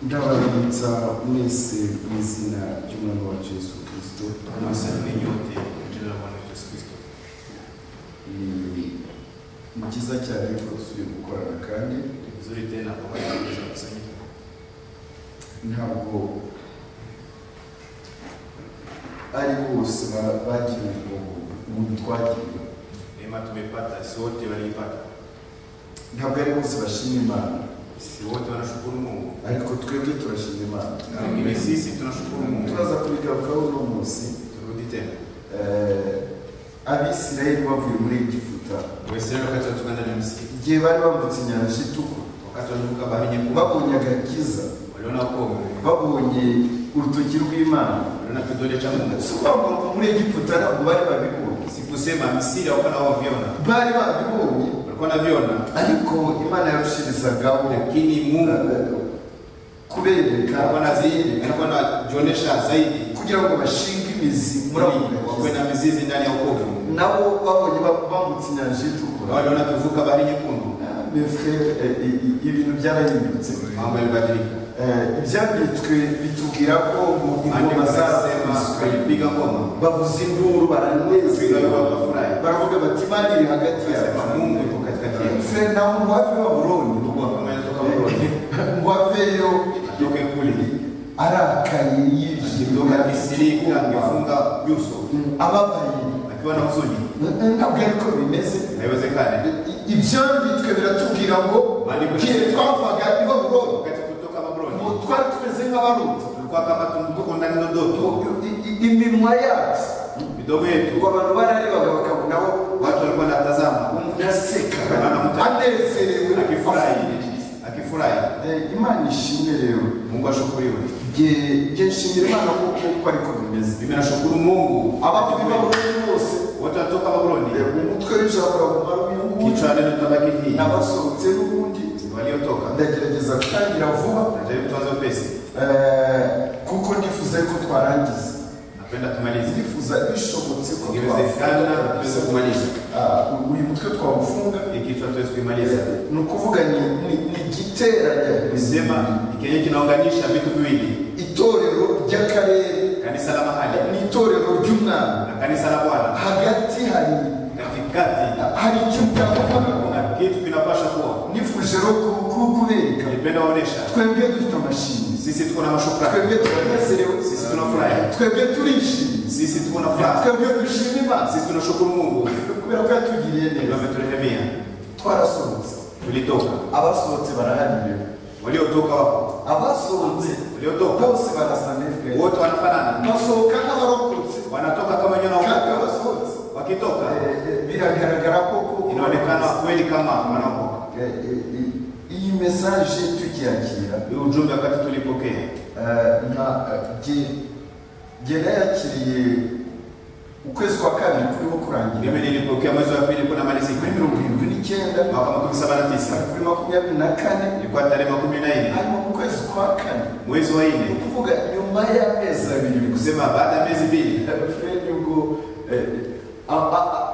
ndabaramutsa mwese mu izina ry'umwami wacu yesu kirisito Mwasabwe n'inyota yinjirira mu bwami Yesu Kristo. ni byiza cyane ko dusubiye gukorana kandi Ni vizuri tena kwa wale tunakusanyika. ntabwo ari bose ba- bagiye mu buntu twagiye Neema tumepata, si wote waliipata, ntabwo ari bose bashima imana si wote wanashukuru Mungu, ariko twebwe turashima imana lakini sisi tunashukuru Mungu. turaza kubigarukaho uno munsi Turudi tena eh, abisirayeli bavuye muri egiputa Waisraeli wakati watoka ndani ya Misri, igihe bari bambutse inyanja itukura wakati walivuka bahari nyekundu, babonye agakiza waliona wokovu, babonye urutoki rw'imana waliona kidole cha Mungu. si ukuvuga ngo muri egiputa ntabwo bari babibonye Sikusema Misri hawakuwa na waviona, bari babibonye walikuwa na viona, ariko imana yarushirizaho lakini Mungu kubereka alikuwa anazidi, alikuwa anajionyesha zaidi, kugira ngo bashinge imizi muri ako ili wakuwe gakiza na mizizi ndani ya wokovu. nabo babonye ba- bambutse inyanja Na itukura waliona tuvuka bahari nyekundu, Mbese, eh, i- i- ibintu byarahindutse mambo yalibadilika. Eh, ibyanditswe bitubwira ko mu ingoma Andiko zabo linasema walipiga ngoma, bavuza induru wapiga ngoma baranezerwa wakafurahi, baravuga bati imana iri hagati yawe wakasema Mungu yuko katikati yetu. se nawe ngo have babuloni Ndugu wa kama yanatoka Burundi, ngo haveyo atoke kule, arakaye kutoka Misri kule, yijimye angefunga nyuso ababaye akiwa na huzuni, ntabwo ariko bimeze haiwezekani. I- ibyanditswe biratubwira ngo Maandiko igihe yanasema- twavaga i babuloni Wakati kutoka ngo Babuloni, twari tumeze nk'abaruta tulikuwa kama tumtuko ndani ya ndoto, I- i- iminwa yacu midomo yetu, ngo abantu bararebaga bakabonaho watu walikuwa wanatazama, umuntu aseka Baramuta- anezerewe akifurahi, akifurahi. Eh, imana ishimwe rero Mungu ashukuriwe. Nge- nge nshimira imana kuko uko ariko bimeze Mimi nashukuru Mungu. abapfuye babonye bose Wote watoka Babuloni, eh, umutwe w'ijambo urakumara uyunguye kichwa neno tabaki hii, n'abasohotse n'ubundi waliotoka ndagerageza gutangira vuba najaribu tuanze upesi, eh, kuko ndifuza ko twarangiza napenda tumalize. ndifuza bishobotse ko Ikiwezekana tuweze kumaliza Ah, uyu mutwe twawufunga hii kichwa, tuweze kuimaliza. ni ukuvuga ni- ni ni igiteranya Nisema ikenye kinaunganisha vitu viwili, itorero ry'akarere kanisa la mahali ni itorero ry'umwami na kanisa la Bwana. hagati hari Katikati hari ikintu cyakorwaga kuna kitu kinapasha kuwa. nifuje rero ku- ku- kubereka Nilipenda kuonesha twebwe dufite amashimwe sisi tuko na mashukrani, twebwe turanezerewe sisi tunafurahi, twebwe turishimye sisi tuko na furaha, twebwe dushima imana sisi tunashukuru Mungu kubera ko yatugiriye ndio neza ameturehemia. twarasohotse Tulitoka, abasohotse barahariwe waliotoka wapo, abasohotse waliotoka bose barasa nefwe wote wanafanana, basohoka nk'abarokotse wanatoka kama nyona kandi wako, abasohotse wakitoka Eh, eh, biragaragara ko ko- inaonekana kweli kama wanaokoka. Eh, eh, eh, iyi mesaje tukiyakira Hii ujumbe wakati tulipokea Eh, nka eh, nge nge nayakiriye ukwezi kwa kabiri kuriho kurangira mimi nilipokea mwezi wa pili kuna muri malizika mirongo irindwi n'icyenda mwaka makumi saba na tisa kuri makumyabiri na kane ilikuwa tarehe makumi na nne hanyuma mu kwezi kwa kane mwezi wa ni nne ukuvuga nyuma y'amezi abiri ni kusema baada ya miezi mbili fredi ubwo eh, a- a- a-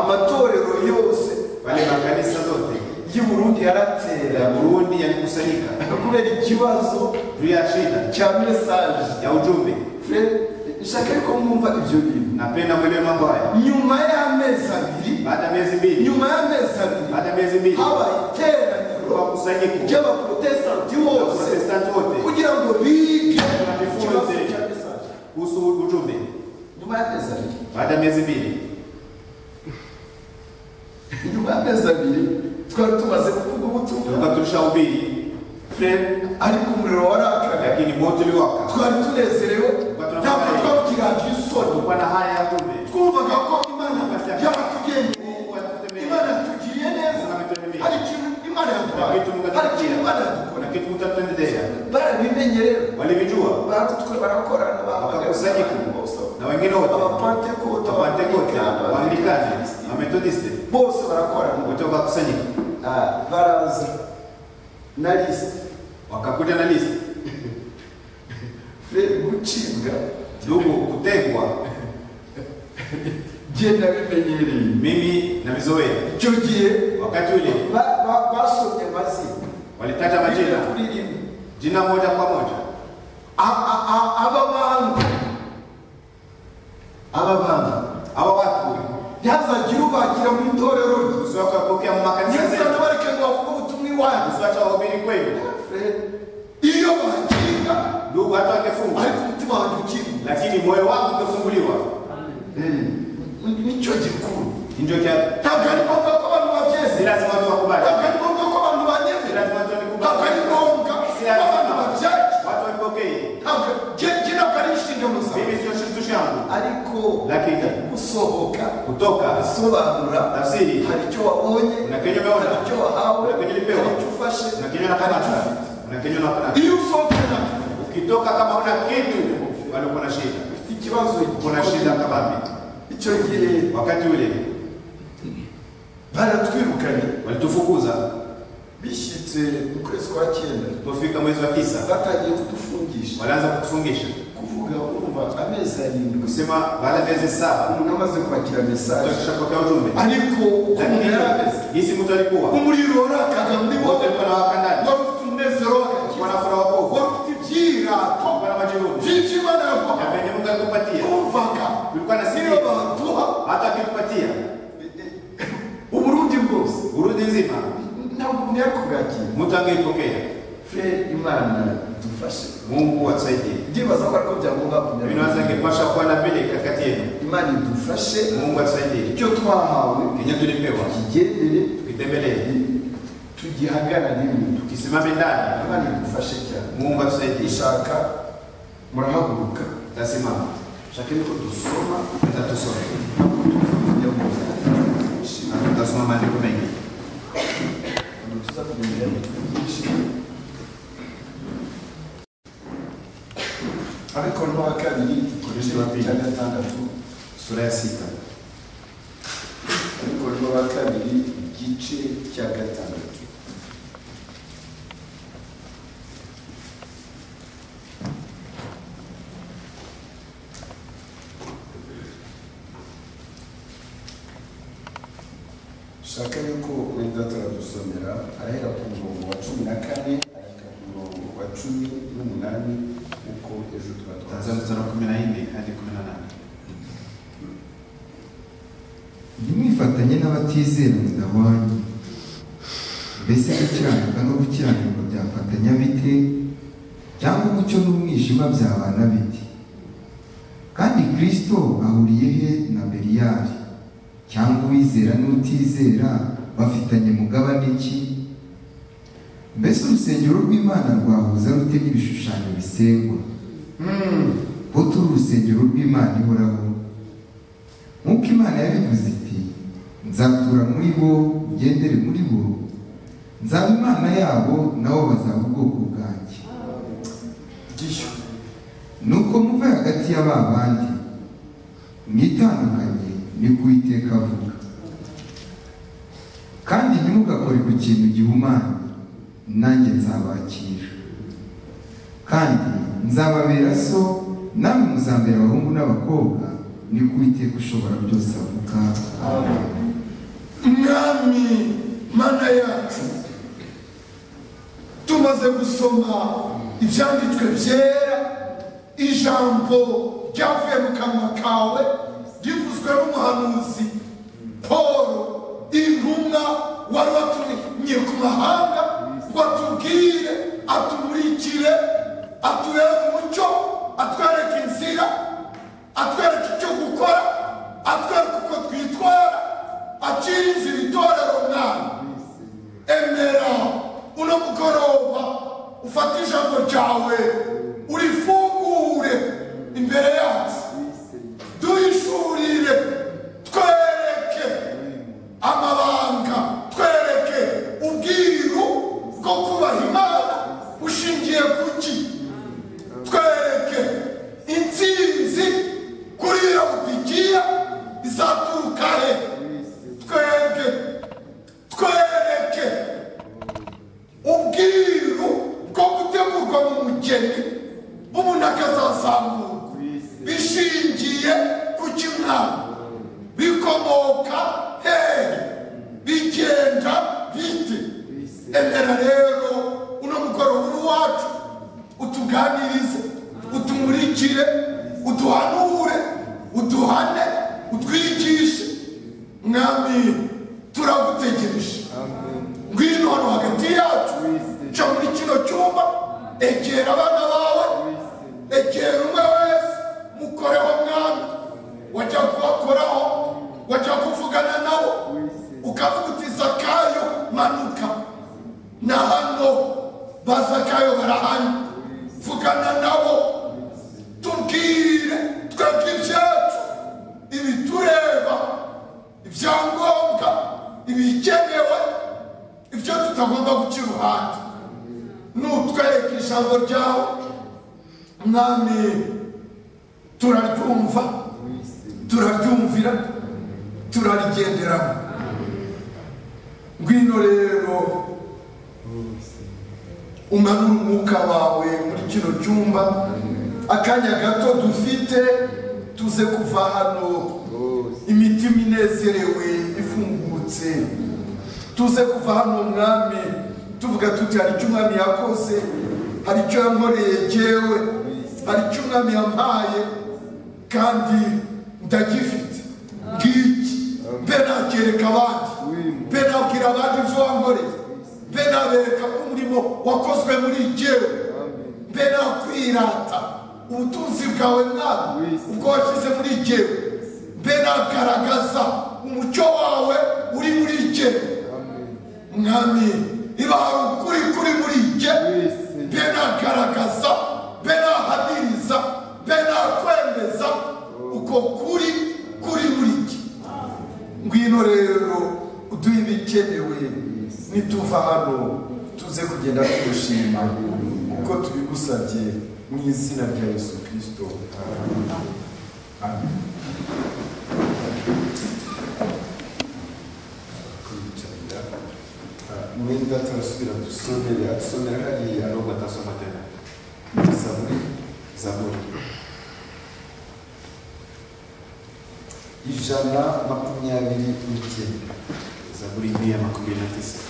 amatorero yose wale makanisa zote y'i burundi ya yaratera burundi yalikusanyika kubera ikibazo juu ya shida cya mesaje ya ujumbe fredi nshaka ariko mwumva ibyo bintu napenda mwelewe mambo haya nyuma y'amezi abiri baada ya miezi mbili nyuma y'amezi abiri baada ya miezi mbili habaye iteraniro wakusanyiko ry'abaprotesitanti ya bose protestanti wote kugira ngo bige Bajifunze. ikibazo cya mesaje kuhusu ujumbe nyuma y'amezi abiri baada ya miezi mbili nyuma y'amezi abiri twari tumaze kuvuga ubutumwa tulikuwa tulishahubiri Fred, ariko umuriro warakaga lakini moto uliwaka twari tunezerewe ntabwo twabwiraga isoni tulikuwa na haya ya ujumbe twumvaga ko imana yabatugendeye imana yatugiriye neza hari ikintu imana yaduhaye hari ikintu imana yadukora kuna kitu mutatuendelea barabimenye rero walivijua baratwe barakorana wakakusanyika na wengine wote abapantekote wapantekote waanglikani wametodiste bose barakorana wote wakakusanyika Ah, baraza na lisiti wakakuja na listi Fred, gucibwa ndugu kutegwa genda bimenyereye mimi na vizoea icyo gihe wakati ule ba- ba- basomye amazina walikata majina kuri rimwe jina moja kwa moja A- a- a- aba bantu aba bantu aba watu ntihazagire ubakira mu itorero rye usiwache kuwapokea makanisa nibuzana zetu bareke ngo bavuge ubutumwa iwanyu usiwache wahubiri kweli Fred, iyo bakinga ndugu hata wangefunga ariko umutima wanjye ukinga lakini moyo wangu ungefunguliwa nicyo gikuru ndio cha ntabwo ari ngombwa ko abantu babyezi si lazima watu wakubali ntabwo ari ngombwa ko abantu banyeze si lazima watu ntabwo ari wanikubali ngombwa ko abantu babyakira watu wanipokee ntabwo ge- ge ntabwo ari inshingano zawe mimi sio kitu changu ariko lakini gusohoka kutoka gusobanura tafsiri hari icyo wabonye Na kenye umeona. hari icyo wahawe Na kenye ulipewa. hari icyo ufashe unakenywa na hari icyo kanata ufite unakenywa na kanata iyo usohotse ntabwo ukitoka kama una kitu bado kuna shida ufite ikibazo kuna shida kabambi icyo gihe wakati ule baratwirukanye walitufukuza bishyitse mu kwezi kwa cyenda tufika mwezi wa tisa batangiye kudufungisha walianza kutufungisha kuvuga urumva amezi arindwi kusema baada ya miezi saba umuntu amaze kwakira mesaje tutashapokea ujumbe ariko uko umuntu yari ameze lakini hizi mtu alikuwa umuriro warakaga muri wowe wote alikuwa na waka ndani wari ufite umunezero alikuwa w'agakiza na furaha wokovu wari ufite ibyirato alikuwa na majivuno byinshi imana na yaguhaye venye Mungu alikupatia wumvaga tulikuwa na niyo siri baduha hata akitupatia uburundi bwose urudi nzima ntabwo umuntu yari kubwakira mtu angeipokea furere imana dufashe Mungu asaidie. ndibaza ko ariko byagomba Mimi kunyarwanda naweza ningepasha kuwa na vile katikati yenu. imana idufashe Mungu atusaidie. icyo twahawe Kenye tulipewa tukigendere tukitembelee, tugihagarare tukisimame ndani. imana idufashe cyane Mungu atusaidie. ishaka murahaguruka Tasimama shake niko dusoma hata tusome, ntabwo tuza kujya mu nzira na tutasoma maandiko mengi. ntabwo tuza kujya mu mitwe myinshi ariko no wa kabiri Korinto wa kabiri. cya gatandatu Sura ya sita ariko no wa kabiri igice cya gatandatu shaka yuko wenda turadusomera arahera ku murongo wa cumi na kane arahera ku murongo wa cumi n'umunani uko ejo tuba twaza Tazama sura kumi na nne hadi kumi na nane ntimwifatanye n'abatizera mu nda wanyu mbese gukiranuka no gukiranirwa byafatanya bite cyangwa umucyo n'umwijima byabana bite kandi kristo ahuriye he na beliyali cyangwa uwizera n'utizera bafitanye mugabane ki mbese urusengero rw'imana rwahuza rute n'ibishushanyo bisengwa ko turi urusengero rw'imana ihoraho nk'uko imana yabivuze iti nzatura muri bo ngendere muri bo nzaba imana yabo nabo bazaba ubwoko bwanjye gishyura nuko muve hagati ya ba bandi mwitandukanye ni kuwiteka avuga kandi ntimugakore ku kintu gihumanye nanjye nzabakira kandi nzababera so namwe muzambera abahungu n'abakobwa ni kuwiteka ushobora byose avuga amen mwami mana yacu tumaze gusoma ibyanditswe byera ijambo ryavuye mu kanwa kawe rivuzwe n'umuhanuzi paul intumwa wari watumye ku mahanga ngo atubwire atumurikire atubere umucyo atwereke inzira atwereke icyo gukora atwereke uko twitwara akiri inzira itorero mwana emera uno mugoroba ufate ijambo ryawe urifungure imbere yacu duhishurire twereke amabanga twereke ubwiru bwo kubaha imana bushingiye ku ki twereke intsinzi kuri iyo butikiya izaturuka he twebwe twereke ubwiru bwo gutegurwa mu mugeni umuntu akazazamurwa bishingiye ku kimwana bikomoka hehe bigenda bite emera rero uno mugoroba uri uwacu utuganirize utumurikire uduhanure uduhane utwigishe mwami turagutegereje ngwino hano hagati yacu ca muri kino cyumba egera abana bawe egera umwe wese mukoreho mwami wajya kubakoraho wajya kuvugana nabo ukavuga uti zakayo manuka na hano bazakayo barahari vugana nabo tubwire twebwe ibyacu ibitureba ibyangombwa ibikenewe ibyo tutagomba guca iruhande nutwereka ijambo ryawe mwami turaryumva turaryumvira turarigenderamo ngwino rero umanura umwuka wawe muri kino cyumba akanya gato dufite tuze kuva hano imitima inezerewe ifungutse tuze kuva hano mwami tuvuga tuti hari icyo umwami yakoze hari icyo yankoreye jyewe hari icyo umwami yampaye kandi ndagifite ngiki mbe nakereka abandi mbe nabwira abandi ibyo wankoreye mbe nabereka ko umurimo wakozwe muri jyewe mbe nakwirata ubutunzi bwawe mwami ubwo washyize muri jyewe mbe nagaragaza umucyo wawe uri muri jyewe mwami niba hari ukuri kuri muri jye mbe nagaragaza mbe nahamiriza mbe nakwemeza uko kuri kuri muri jye ngwino rero uduhe ibikenewe nituva hano tuze kugenda tugushima kuko tubigusabye mu izina rya yesu kirisito amen kubicarira mwenda turasubira dusomera somera hariya nubwo atasoma tena zaburi zaburi ijana makumyabiri n'icyenda zaburi hii ya makumi na tisa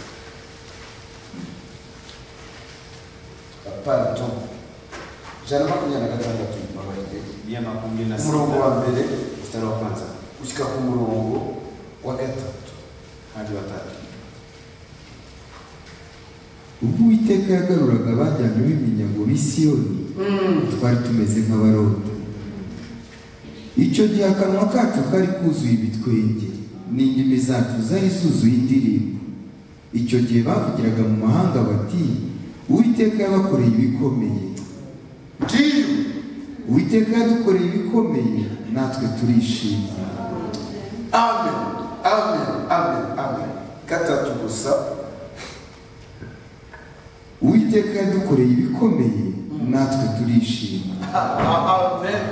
pardon ijana makumyabiri na gatandatu mbabarire ya makumi na umurongo wa sita mbere mstari wa kwanza ushyika ku murongo wa gatatu hadi watatu ubwo uwiteka yagaruraga abajyana b'iminyago b'i siyoni twari tumeze nk'abarota icyo gihe akanwa kacu kari kuzuye ibitwenge n'indimi zacu zari zuzuye indirimbo icyo gihe bavugiraga mu mahanga bati uwiteka yabakoreye ibikomeye ngiyo uwiteka yadukoreye ibikomeye natwe turishima amen amen amen amen gatatu gusa uwiteka yadukoreye ibikomeye natwe turishima amen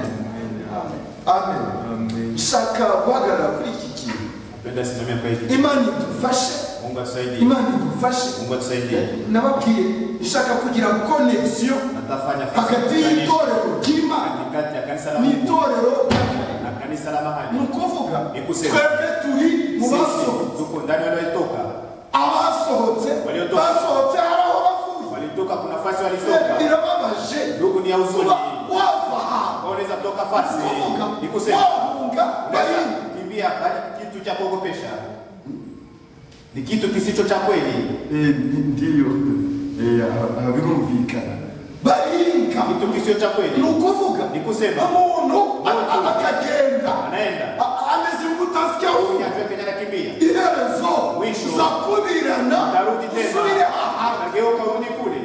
amen shaka guhagarara kuri iki kintu napenda simamia kwa hili imana idufashe mungu atusaidie imana idufashe mungu atusaidie nababwiye nshaka kugira konegisiyo natafanya hagati y'itorero ry'imana kati ya kanisa la mungu n'itorero rya kare na kanisa la ni mahali ukuvuga Nikusema. twebwe turi mu basohotse sisi tuko ndani waliotoka abasohotse Waliotoka. basohotse hari aho bavuye walitoka kuna fasi Twe walitoka birababaje ndugu ni ya huzuni kuba wava ahantu unaweza kutoka fasi ukuvuga ni kusema wahunga barindi unaweza kimbia bali kitu cha kuogopesha ni kitu kisicho cha kweli ndiyo birumvikana baringa kitu kisicho cha kweli ni ukuvuga Ni kusema. umuntu a- a- akagenda anaenda a- ameze nk'utasikia huyu wumva atwe kenya anakimbia iherezo Mwisho. uzakubirana atarudi usubire tena aha atageuka urudi kule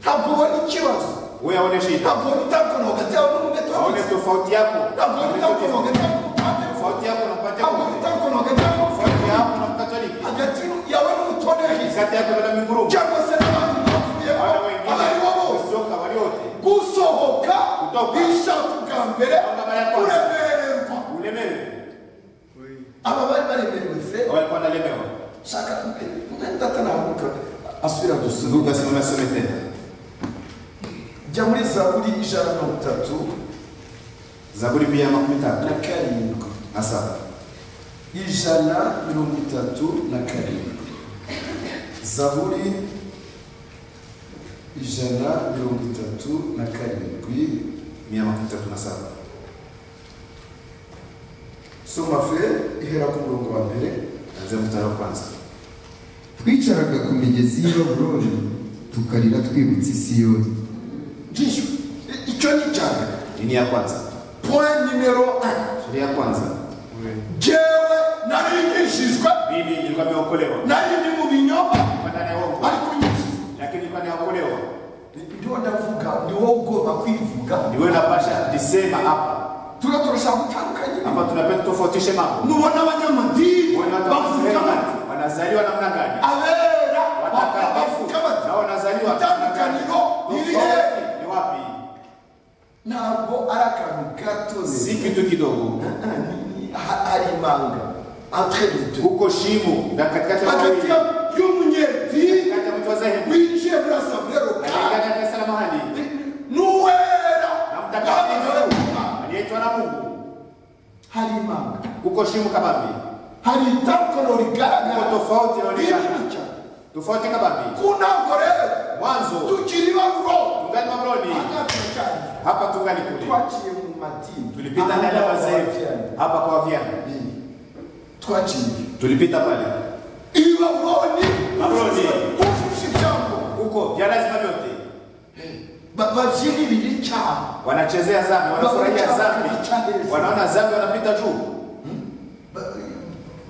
ntabwo ubona ikibazo wewe aone shida ntabwo ubona itandukaniro hagati yawe n'umumeto aone tofauti yako ntabwo ubona itandukaniro hagati yawe n'umupateri tofauti yako na mpate ntabwo ubona itandukaniro hagati tofauti yawe n'umupateri yako na mkatoliki hagati yawe n'umutoneri kati yako na minguru cyangwa se n'abandi bapfuyemo wana aba ari bo wengine bose kusoka waliote gusohoka Kutoka. bishaka ubwa mbere kuremererwa ulemewe aba bari baremerewe se walikuwa wanalemewa shaka umwenda navuga asubira gusubiza ndugu asimame asome tena jya muri zaburi ijana mirongo itatu zaburi pia makumi na tatu karindwi na saba ijana mirongo itatu na karindwi zaburi ijana mirongo itatu na karindwi mirongo itatu na saba soma fe ihera ku murongo wa mbere anzia mstari wa kwanza twicaraga ku migezi y'i babuloni tukarira twibutse i siyoni ngiyo I- icyo ni icya mbere nini ya kwanza point nimero ane sheria ya kwanza jyewe narigishijwe mimi nilikuwa nimeokolewa nari ndi mu binyoma Nilikuwa ndani ya uongo ariko nyishijwe lakini nilikuwa nimeokolewa ndiwo ndavuga niwo ugomba kwivuga ni wewe unapasha nisema hapa turiya turashaka gutandukanya hapa tunapenda tutofautishe mambo nubona abanyamadini Wana watu bavuga wanasema, bati wanazaliwa namna gani abera ba- watakatifu bavuga bati na wanazaliwa itandukaniro ni Tofauti irihe ni wapi ntabwo ari akantu gatose si kitu kidogo hari imanga entre les deux huko shimo na katikati ya hagati wawili ya- y'umunyedini katikati ya mtu wa Zehemu winjiye muri asamblero na katikati ya kanisa la mahali n'uwera na kandi nawe mtakatifu aliyeitwa na Mungu hari imanga huko shimo kabambi hari itandukaniro rigaragara Uko tofauti inaonekana. Rinini cyane. tofauti kabambi ku ntabwo rero mwanzo tukiri baruro tungani mamloni Hagati hapa tungani kule twaciye mu madini tulipita ndani ya bazefu hapa kwa wavyana twaciye tulipita pale i babuloni Babuloni. hujuje ibyango huko vya lazima vyote Ba- babyina ibiri cyabo wanachezea zambi wanafurahia zambi wanaona zambi wanapita juu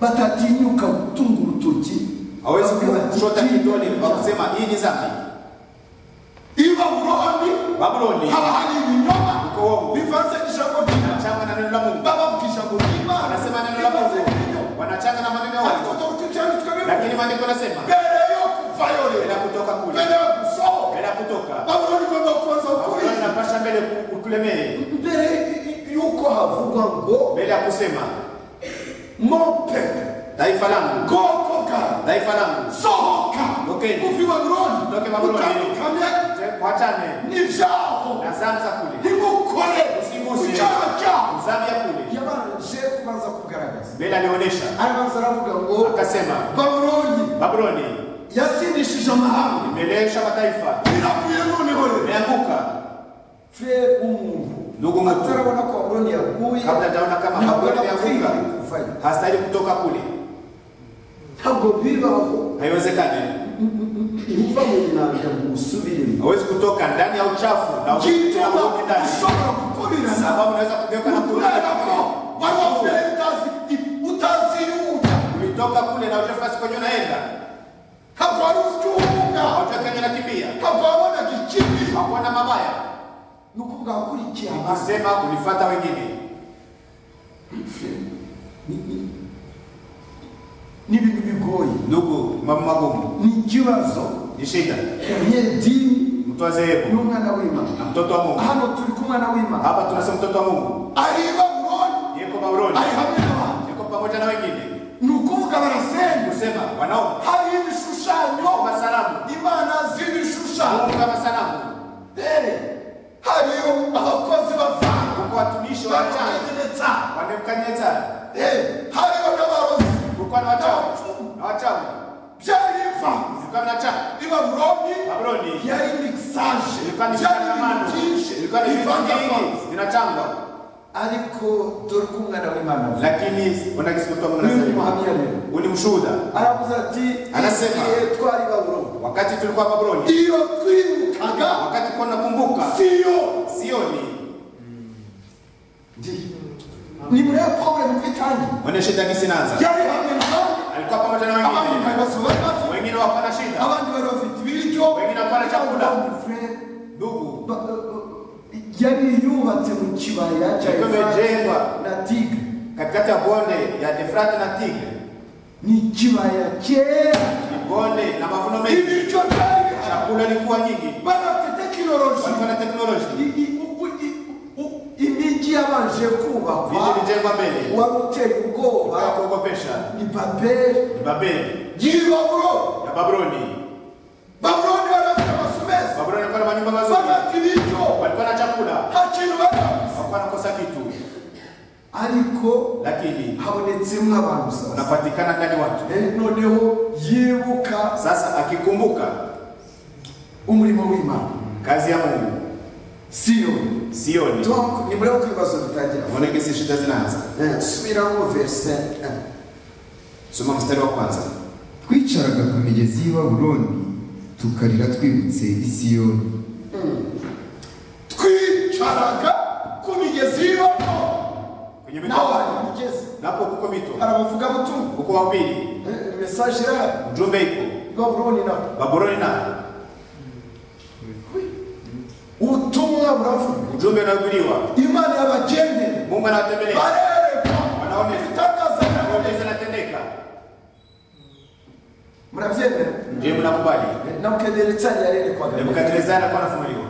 batatinyuka gutunga urutoki hawezi Bavuga bati, kushota "Ikindi kidole cyaha." kwa kusema hii ni zambi i babuloni babuloni haba hari ibinyoma Uko wowe. bivanze n'ijambo ry'imana wanachanga na neno la mungu babavuga ijambo ry'imana wanasema neno la bivanze n'ibinyoma mungu wanachanga na maneno ya ariko watu dore tubyanditswe bivuga lakini maandiko yanasema mbere yo kuvayo mbele ya rero kutoka kule mbere yo gusohoka mbele ya kutoka babuloni igomba kubanza babuloni kurinda napasha mbele ukulemee mbere y'uko havugwa ngo mbele ya kusema mope taifa langu bwoko bwawe taifa langu sohoka Okeni. uve i babuloni Toke Babuloni. utandukane wachane n'ibyaho na zambi za kule ntibukore Usiguse. icyaha cyaho zambi ya kule yabanje kubanza kugaragaza mbele alionyesha arabanza aravuga ngo akasema babuloni babuloni yasindishije amahanga imelesha mataifa biraguye noneho rero imeanguka fere umuntu Ndugu mkuu. atarabona ko babuloni yaguye kabla hajaona kama ntabwo Babuloni yakwiye yavuka kuvayo hastahili kutoka kule ntabwo bibaho haiwezekani uva mu nyanja ngo usubiremo hawezi kutoka ndani ya uchafu na uchafu na gituma urudi ndani ushobora gukurirana sababu unaweza kugeuka na kurudi kubera ko wari kule. wavuye utazi utazi yuja ulitoka kule na uchafu asikonya unaenda ntabwo wari uzi uwuga hautakanya nakimbia ntabwo wabonaga ikibi hakuona mabaya ni ukuvuga wakurikiye abandi nikisema ulifata wengine Ni- ni- ni ibintu bigoye ndugu mambo magumu ni ikibazo ni shida umunyedini mtwazeevu n'umwana w'imana na mtoto wa mungu hano turi kumwana w'imana hapa tunasema mtoto wa mungu ari i babuloni yeko bauloni ari hamwe n'abandi yeko pamoja na wengine ni ukuvuga barasenga kusema wanaomba hari ibishushanyo kama salamu imana z'ibishushanyo mungu kama salamu Eh, hariyo abakozi bavanga kuko watumishi wacana bakomeretsa wanemkanyeza Eh, hariyo n'abarozi kuko na wachawi na wachawi byari imva zilikuwa na wachawi i babuloni babuloni yari mikisaje ilikuwa ni byari ibintu mshikamano byinshi ilikuwa ni vitu bivangavanze vingi vinachangwa ariko dore ko umwana w'imana avuga. lakini unagisi kutoa mungu Huyu ni anasema muhamya rero uni mshuhuda aravuze ati Anasema. igihe twari i babuloni wakati tulikuwa babuloni iyo twirukaga wakati kuwa nakumbuka siyo sioni ni muri pawulo mu kwitangira mwenye shida kisinanza yari hamwe n'abandi alikuwa pamoja na abandi wengine nta bibazo bari bafite wengine wako na shida abandi bari bafite ibiryo Wengine hapana chakula. Fred, ndugu ba- yari yubatse mu kibaya cya Ikombe Efurati jengwa. na tigre katikati ya bonde ya efrati na tigre ni ikibaya kera ni bonde na mavuno mengi ibiryo byari bihari. chakula likuwa nyingi bari bafite tekinoloji walikuwa na teknoloji I- i- u- u- i- u- imijyi yabanje kubakwa vijiji vilijengwa mbele wari uteye ukaya ubwoba kuogopesha ni babeli ni babeli y'i babuloni ya babuloni babuloni bari bafite amasumeza babuloni walikuwa na manyumba bari mazuri bafite ibiryo walikuwa na chakula nta kintu bari bafite hakuwa nakosa kitu ariko lakini habonetsemo abantu sasa wanapatikana ndani watu Eh, noneho yibuka sasa akikumbuka umurimo w'imana kazi ya mungu siyo sioni donc ni muri ako kibazo dutangira ubona ko isi shita zinaza Eh, subiramo verse 1 soma mstari wa kwanza twicaraga ku migezi y'i baburoni tukarira twibutse i siyoni twicaraga ku migezi y'iboko kwenye nawe mito hari imigezi napo kuko mito hari abavugabutumwa uko wapili Eh, mesaje irahari ujumbe iko babuloni nawe baboroni na ubutumwa buravuga ujumbe unahubiriwa imana yabageneye mungu anawatembelea barereka Wanaone. ibitangaza maombezi yanatendeka murabyemera je mnakubali nabukenerekisani yarerekwaga nebukadnezari alikuwa anafunuliwa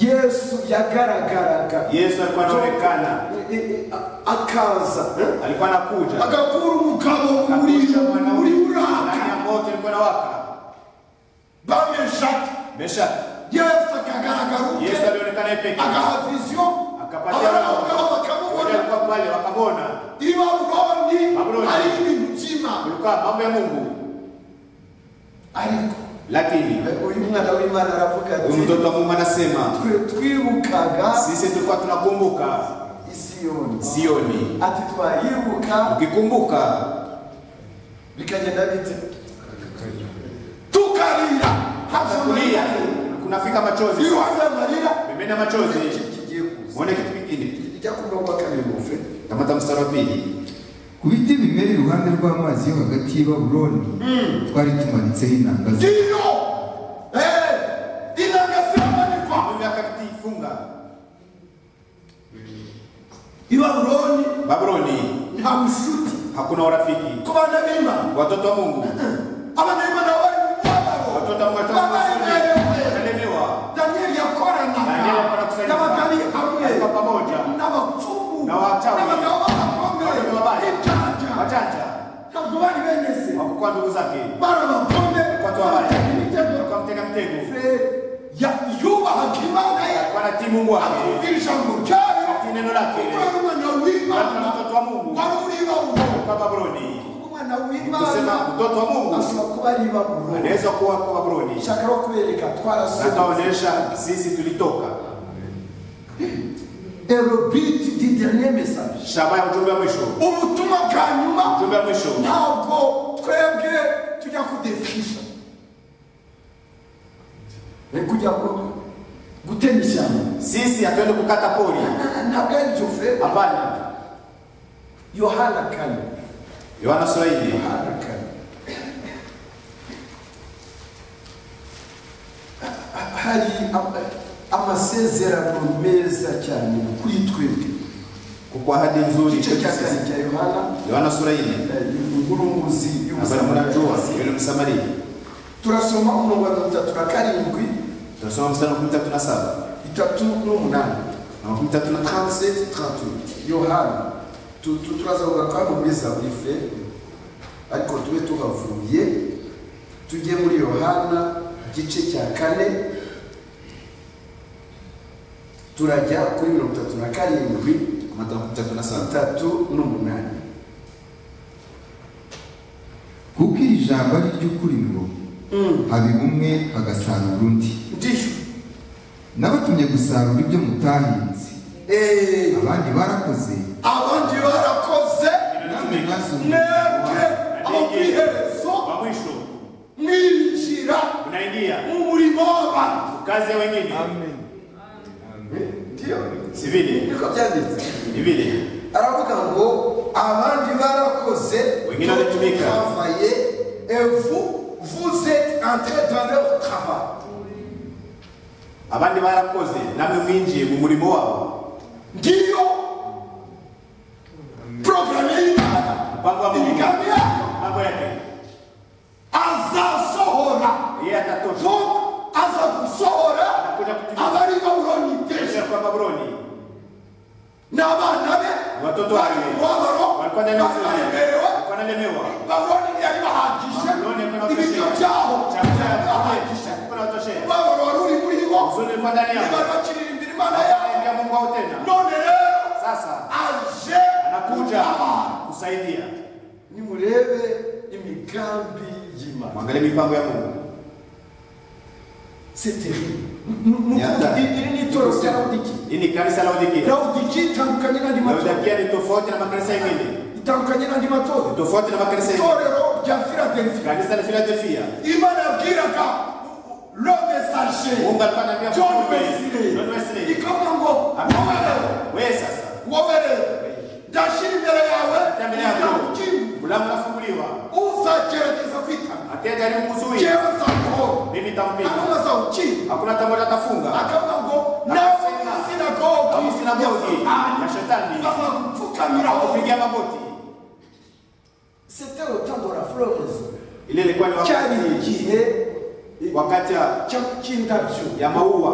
yesu yagaragaraga yesu alikuwa anaonekana Eh, eh, a- akaza eh? alikuwa anakuja agakura umugabo muri Akakuja mwanaume. muri ndani buraka ya moto ilikuwa nawaka bameshaki mesha yesu akagaragara ubwe yesu alionekana ye peke agaha viziyo akapatia abaraho Wote bakamubona walikuwa pale wakamwona i babuloni Babuloni. ari ibintu by'imana kulikuwa mambo ya mungu ariko lakini eh, uyu mwana w'imana aravuga huyu ati mtoto wa mungu anasema twe twibukaga sisi tulikuwa tunakumbuka isiyoni sioni ati twayibuka ukikumbuka bikagenda bite tukarira haza kulia amarira kunafika machozi iyo haza amarira pembeni ya machozi kigiye kuza muone kitu kingine kijya ku murongo wa kabiri muve tamata mstari wa pili ku biti bimera iruhande rw'amazi yo hagati y'i baburoni twari tumanitseho inanga ze ndiyo eh, inanga ziramanikwa Mambo yake akitifunga i babuloni babuloni nta bucuti hakuna urafiki ku bana b'imana watoto wa mungu abanayimana bari mu mubabaro watoto wa mungu babaremerewe wataelewa daniyeli Danieli yakoranaga yakora kusanyika. n'abagari hamwe Alikuwa pamoja. n'abapfumu Na wachawi. n'abagabo Watoto b'abakome wabaya. n'ibyanja wachanja ntabwo bari bemeze wakukuwa ndugu zake bari abakome watu wabaya baratega imitego kwa mtega mtego Ya- yubahaga imana ye kwa natii mungu wake akumvira ijambo ryayo Ati neno lake. kuko ari umwana w'imana Ati mtoto wa Mungu. wari uri i babuloni kwa babuloni Kuko umwana kusema w'imana mtoto wa mungu ashobora kuba ari i babuloni anaweza kuwa kwa babuloni nshaka no kubereka twarasoze nataonesha sisi tulitoka erobiti di dernier message shaba ya ujumbe wa mwisho ubutumwa bwa nyuma ujumbe wa mwisho ntabwo twebwe tujya kudefinisha ni kujya ku- gutema ishyamba sisi hatuende kukata pori ntabwo ari byo fe hapana yohana kane yohana sura hii yohana kane Ha- hari ama- amasezerano meza cyane kuri twebwe kukwa ahadi nzuri igice kwetu cya kane sisi cya yohana yohana sura hii eh, inkuru-muzi ambayo mnajua yule msamaria turasoma umurongo wa mirongo itatu na karindwi tunasoma mstari wa makumi tatu na saba itatu n'umunani na makumi tatu na tano 37 38 yohana Tu- tu- turaza kuvuga ko hano muri zaburi fe ariko tube tuhavuye tujye muri yohana igice cya kane turajya kuri mirongo itatu na karindwi amata makumi tatu na saba itatu n'umunani kuko iri jambo ari iry'ukuri ngo haba umwe hagasarura undi ndiyo nabatumye gusarura ibyo mutahinze Eh, abandi barakoze abandi barakoze namwe mwebwe mwasumbuye aho ku iherezo wa mwisho mwinjira unaingia mu murimo w'abantu kazi ya wengine ndiyo si vile niko byanditse ni vile aravuga ngo abandi barakoze Wengine walitumika. travaye Et vous, vous êtes entrés dans leur travail. abandi barakoze namwe mwinjiye mu murimo wabo ndiyo porogaramu y'imana mpango wa mungu imigambi yayo mambo yake azasohora yeye atatosha donc aza gusohora Anakuja kutimia. abari babuloni Kesho deja kwa babuloni n'abana be watoto bari wake mu mubabaro walikuwa ndani ya uzuri. bararemerewe walikuwa wanalemewa babuloni ntiyari bahagije Babuloni yari ibiryo byaho byari bahagije Chakula umubabaro wari uri muri bo uzuri ulikuwa ndani yao. ntibari bakiririmbira imana yabo Akaingia Mungu wao tena. none rero Sasa aje anakuja gutabara. kusaidia. nimurebe imigambi y'imana Mwangalie mipango ya Mungu. c'est terrible Ni- ni- Nyata. iri ni itorero rya laodiki Hili ni kanisa la Laodikia. laodiki itandukanye n'andi matorero Laodikia ni tofauti na makanisa mengine, itandukanye n'andi matorero tofauti na makanisa mengine. itorero rya filadelfiya Kanisa la Philadelphia, imana yabwiraga lome saje Mungu alikuwa ananiambia john mtume wesley John Wesley, ikamubwira ngo wowerewe wewe sasa wowerewe ndashyira imbere yawe tembele umuryango yako ukinga mlango unafunguliwa, uzagerageza kwitana atajaribu kuzuia jewe nzamuhora mimi nitampiga. hanyuma azawukinga Hakuna tambo atafunga. akavuga ngo nawe sinagogi Abo sinagogi ya shetani azapfukamiraho kupiga magoti. c'était au temps de la florence Ile ilikuwa ni cyari wakati igihe wakati ya- cya- cy'indabyo ya maua,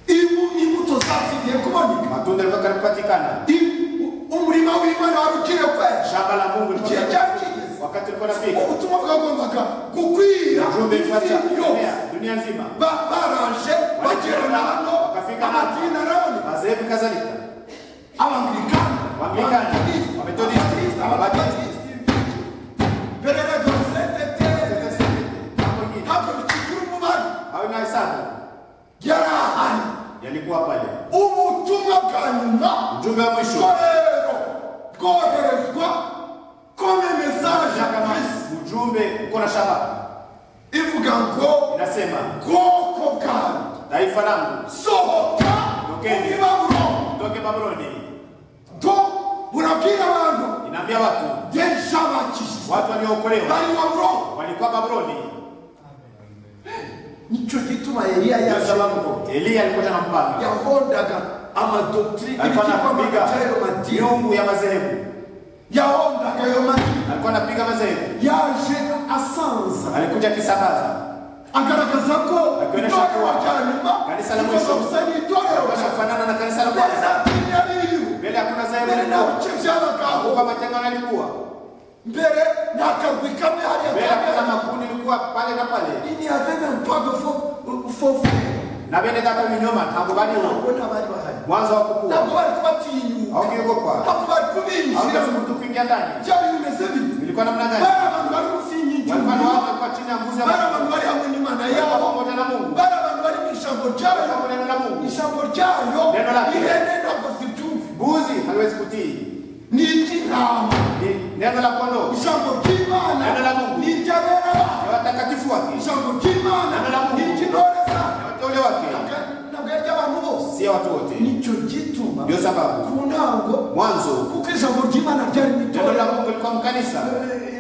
Ibu- imbuto zazigiye kuboneka matunda yalikuwa karibu kupatikana, I- umurima w'imana wari ugiye kwera shamba la Mungu lilikuwa igihe karibu- cyari kigeze wakati ulikuwa unafika, ubutumwa bwagombaga gukwira ujumbe ulikuwa isi yose unaenea dunia nzima, Ba- baraje bagera na hano Bakafika hano. amadini araboneka madhehebu kadhalika. abanglikana Wanglikana, Wamethodisti, Wabaptisti. mbere ya dosentete Hapo ingine, hapo bikigira umubano hayo ni hesabu yari ahari yalikuwa pale. ubutumwa bwa nyuma Ujumbe wa mwisho bworero bwoherezwa kome mesaje ya kama kirisi ujumbe uko na shabaha, ivuga ngo inasema bwoko bwanyu taifa langu sohoka Tokeni. muri babuloni toke Babuloni. to burabwira abantu Inaambia watu yeshabakishije watu waliookolewa bari babuloni walikuwa Babuloni. nicyo gituma eliya Ndio yaje sababu Eliya alikuwa na mpanga, yahondaga amadoktrine alikuwa ibitwa anapiga ayo madini miungu ya madhehebu, yahondaga ayo madini alikuwa anapiga madhehebu. yaje asanza Alikuja kisabaza agaragaza ko Akionyesha itorero kuwa rya nyuma kanisa la mwisho. rigomba gusa n'itorero rya akasha kufanana na kanisa la mbere na kwanza, dini ya biyu mbele hakuna mbere nta dhehebu lilikuwa, bice by'abagabo huko matengano yalikuwa, mbere nta karwi kamwe hariya mbele hakuna kamwe makundi yalikuwa pale na pale, ini yave na mpago fofe na bene data vinyoma ntabwo bariho ntabwo bari bahari mwanzo wa ntabwo kukua bari kubatinyuka haukiogopa ntabwo bari haukezi kubinjiramo mtu kuingia ndani. byari bimeze bite Ilikuwa namna bari gani? abantu bari munsi y'inkingi Walikuwa na watu y'umuriro walikuwa chini ya nguzo ya bari Mungu, abantu bari hamwe n'imana walikuwa yabo pamoja na Mungu, bari abantu bari mu ijambo ryayo walikuwa neno la Mungu. ijambo ryayo Neno lake. ihene ntabwo zibyumve Mbuzi haliwezi kutii, ni iry'intama ni neno la kondoo, ijambo ry'imana Neno la Mungu. ni iry'abera ni babo watakatifu wake, ijambo ry'imana Neno la Mungu. ni iry'intore zabo ni wateule wake. ntabwo ari iry'abantu bose si ya watu wote. nicyo gituma Ndio sababu ku ntango mwanzo kuko ijambo ry'imana ryari mu neno la itorero Mungu lilikuwa mkanisa,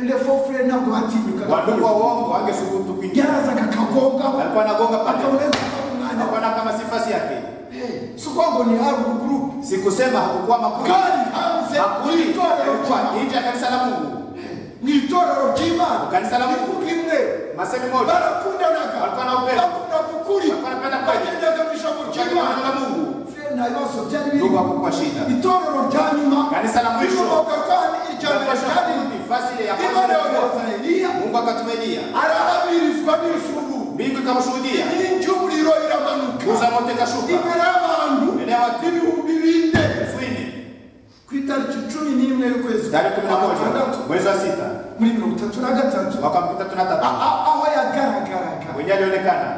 lefofure ntabwo batinyukaga wadugu wa uongo wangesubutu kuingia, byarazaga akagongaho alikuwa anagonga pale, akaboneza umwanya alikuwa na kama sifasi yake. sikuwa ngo ni hari gurupe Sikusema hakukuwa makundi, bwari hanze makundi y'itorero yalikuwa ry'imana nje ya kanisa la Mungu, ni itorero ry'imana Kanisa la Mungu. Ivuga imwe masemi moja, barakundanaga Walikuwa na upendo. bakunda kukuri Walikuwa wanapenda kweli. bagendaga mu ijambo kuchagua neno la ry'imana Mungu, Fre- nta bibazo byari ndugu birimo hakukuwa shida. itorero rya nyuma Kanisa la mwisho. rikomoka kandi irya mbere Tukafasha ryari kurudi fasi ya kwanza imana ilikuwa. yohereza eliya Mungu akatumelia, arahabirizwa n'ijuru mbingu ikamushuhudia, inkingi y'umuriro iramanuka nguzo ya moto ikashuka, imbere y'abantu mbele ya watu ibihumbi bine elfu nne ku itariki cumi n'imwe y'ukwezi tarehe kumi na kwa moja gatandatu mwezi wa sita muri mirongo itatu na gatatu mwaka wa tatu na a- tatu a- aho yagaragaraga mwenye alionekana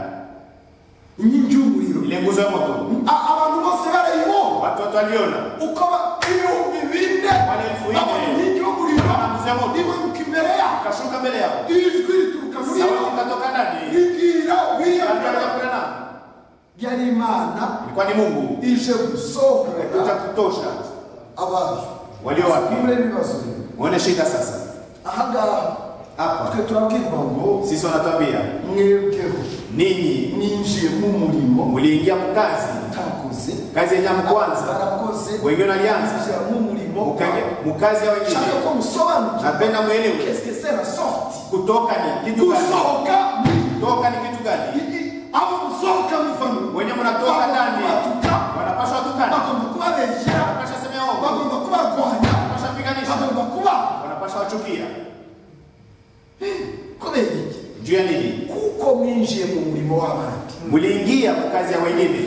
inkingi y'umuriro ile nguzo ya moto, A- abantu bose barayibona watoto waliona uko ba- ibihumbi bine Wale elfu ine. babona inkingi y'umuriro Abahanuzi y'amoto. imanuka imbere yabo kashuka mbele yao ijwi rituruka muri sauti yo ikatoka ndani ribwira wiyagara akakula nao yari imana ilikuwa ni mungu ije kuja gusohora kutosha abantu walio wake mure bibazo muone shida sasa ahangaha hapa twe turabwirwa ngo sisi wanatuambia mwebweho ninyi ninjiye mu murimo muliingia mukazi mutakoze kazi yenyamu kwanza barakoze wengine walianza ninjira mu murimo mukaje- mukazi ya nshaka wengine ko musobanukirwa napenda mwelewe qu'est-ce que c'est la sortie kutoka ni kitu gani gusohoka ni- kutoka ni kitu gani ni- abo musohoka muvamo wenye munatoka ndani batuka wanapaswa tukana bagomba kubabeshyera wanapaswa semea ovu bagomba kubarwanya wanapaswa piganisha bagomba kuba wanapaswa wachukia kubera iki juu ya nini kuko mwinjiye mu murimo w'abandi muliingia mukazi ya wengine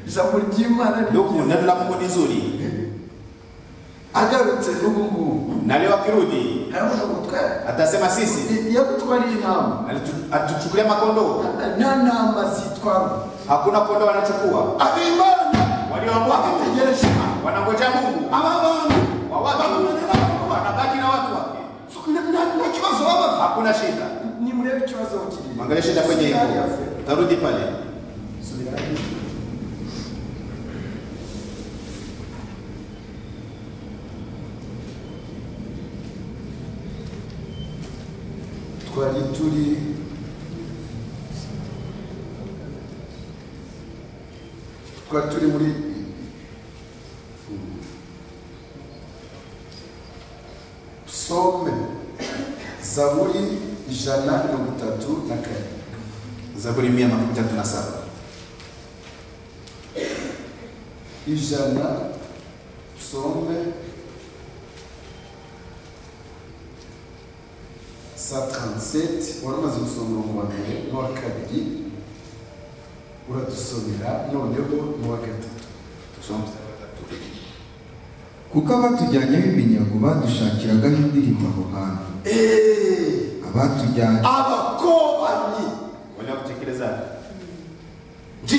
ijambo ry'imana ni ndugu neno la mungu ni zuri agarutse n'ubu ngubu na leo akirudi harabuze gutwara atasema sisi iyo gutwara iyi ntama alitu- atuchukulia makondoo nta ntama zitwara hakuna kondoo wanachukua abimana walioamua babitegereje wanangoja mungu aba bantu wa watu wanabaki na watu wake nta kibazo baba hakuna shida nimurebe ikibazo kirimo angalia shida kwenye hivyo tarudi pale twari turi twari turi muri psome zaburi ijana na mirongo itatu na kane zaburi mia makumi tatu na saba ijana psome sa 37 wari umaze gusoma umurongo wa mbere n'uwa kabiri uradusomera noneho n'uwa gatatu tusome mstari wa tatu. kuko abatujyanyeho iminyago badushakiragaho indirimbo aho hantu eee abatujyanye abakobanyi wale wakutekeleza njye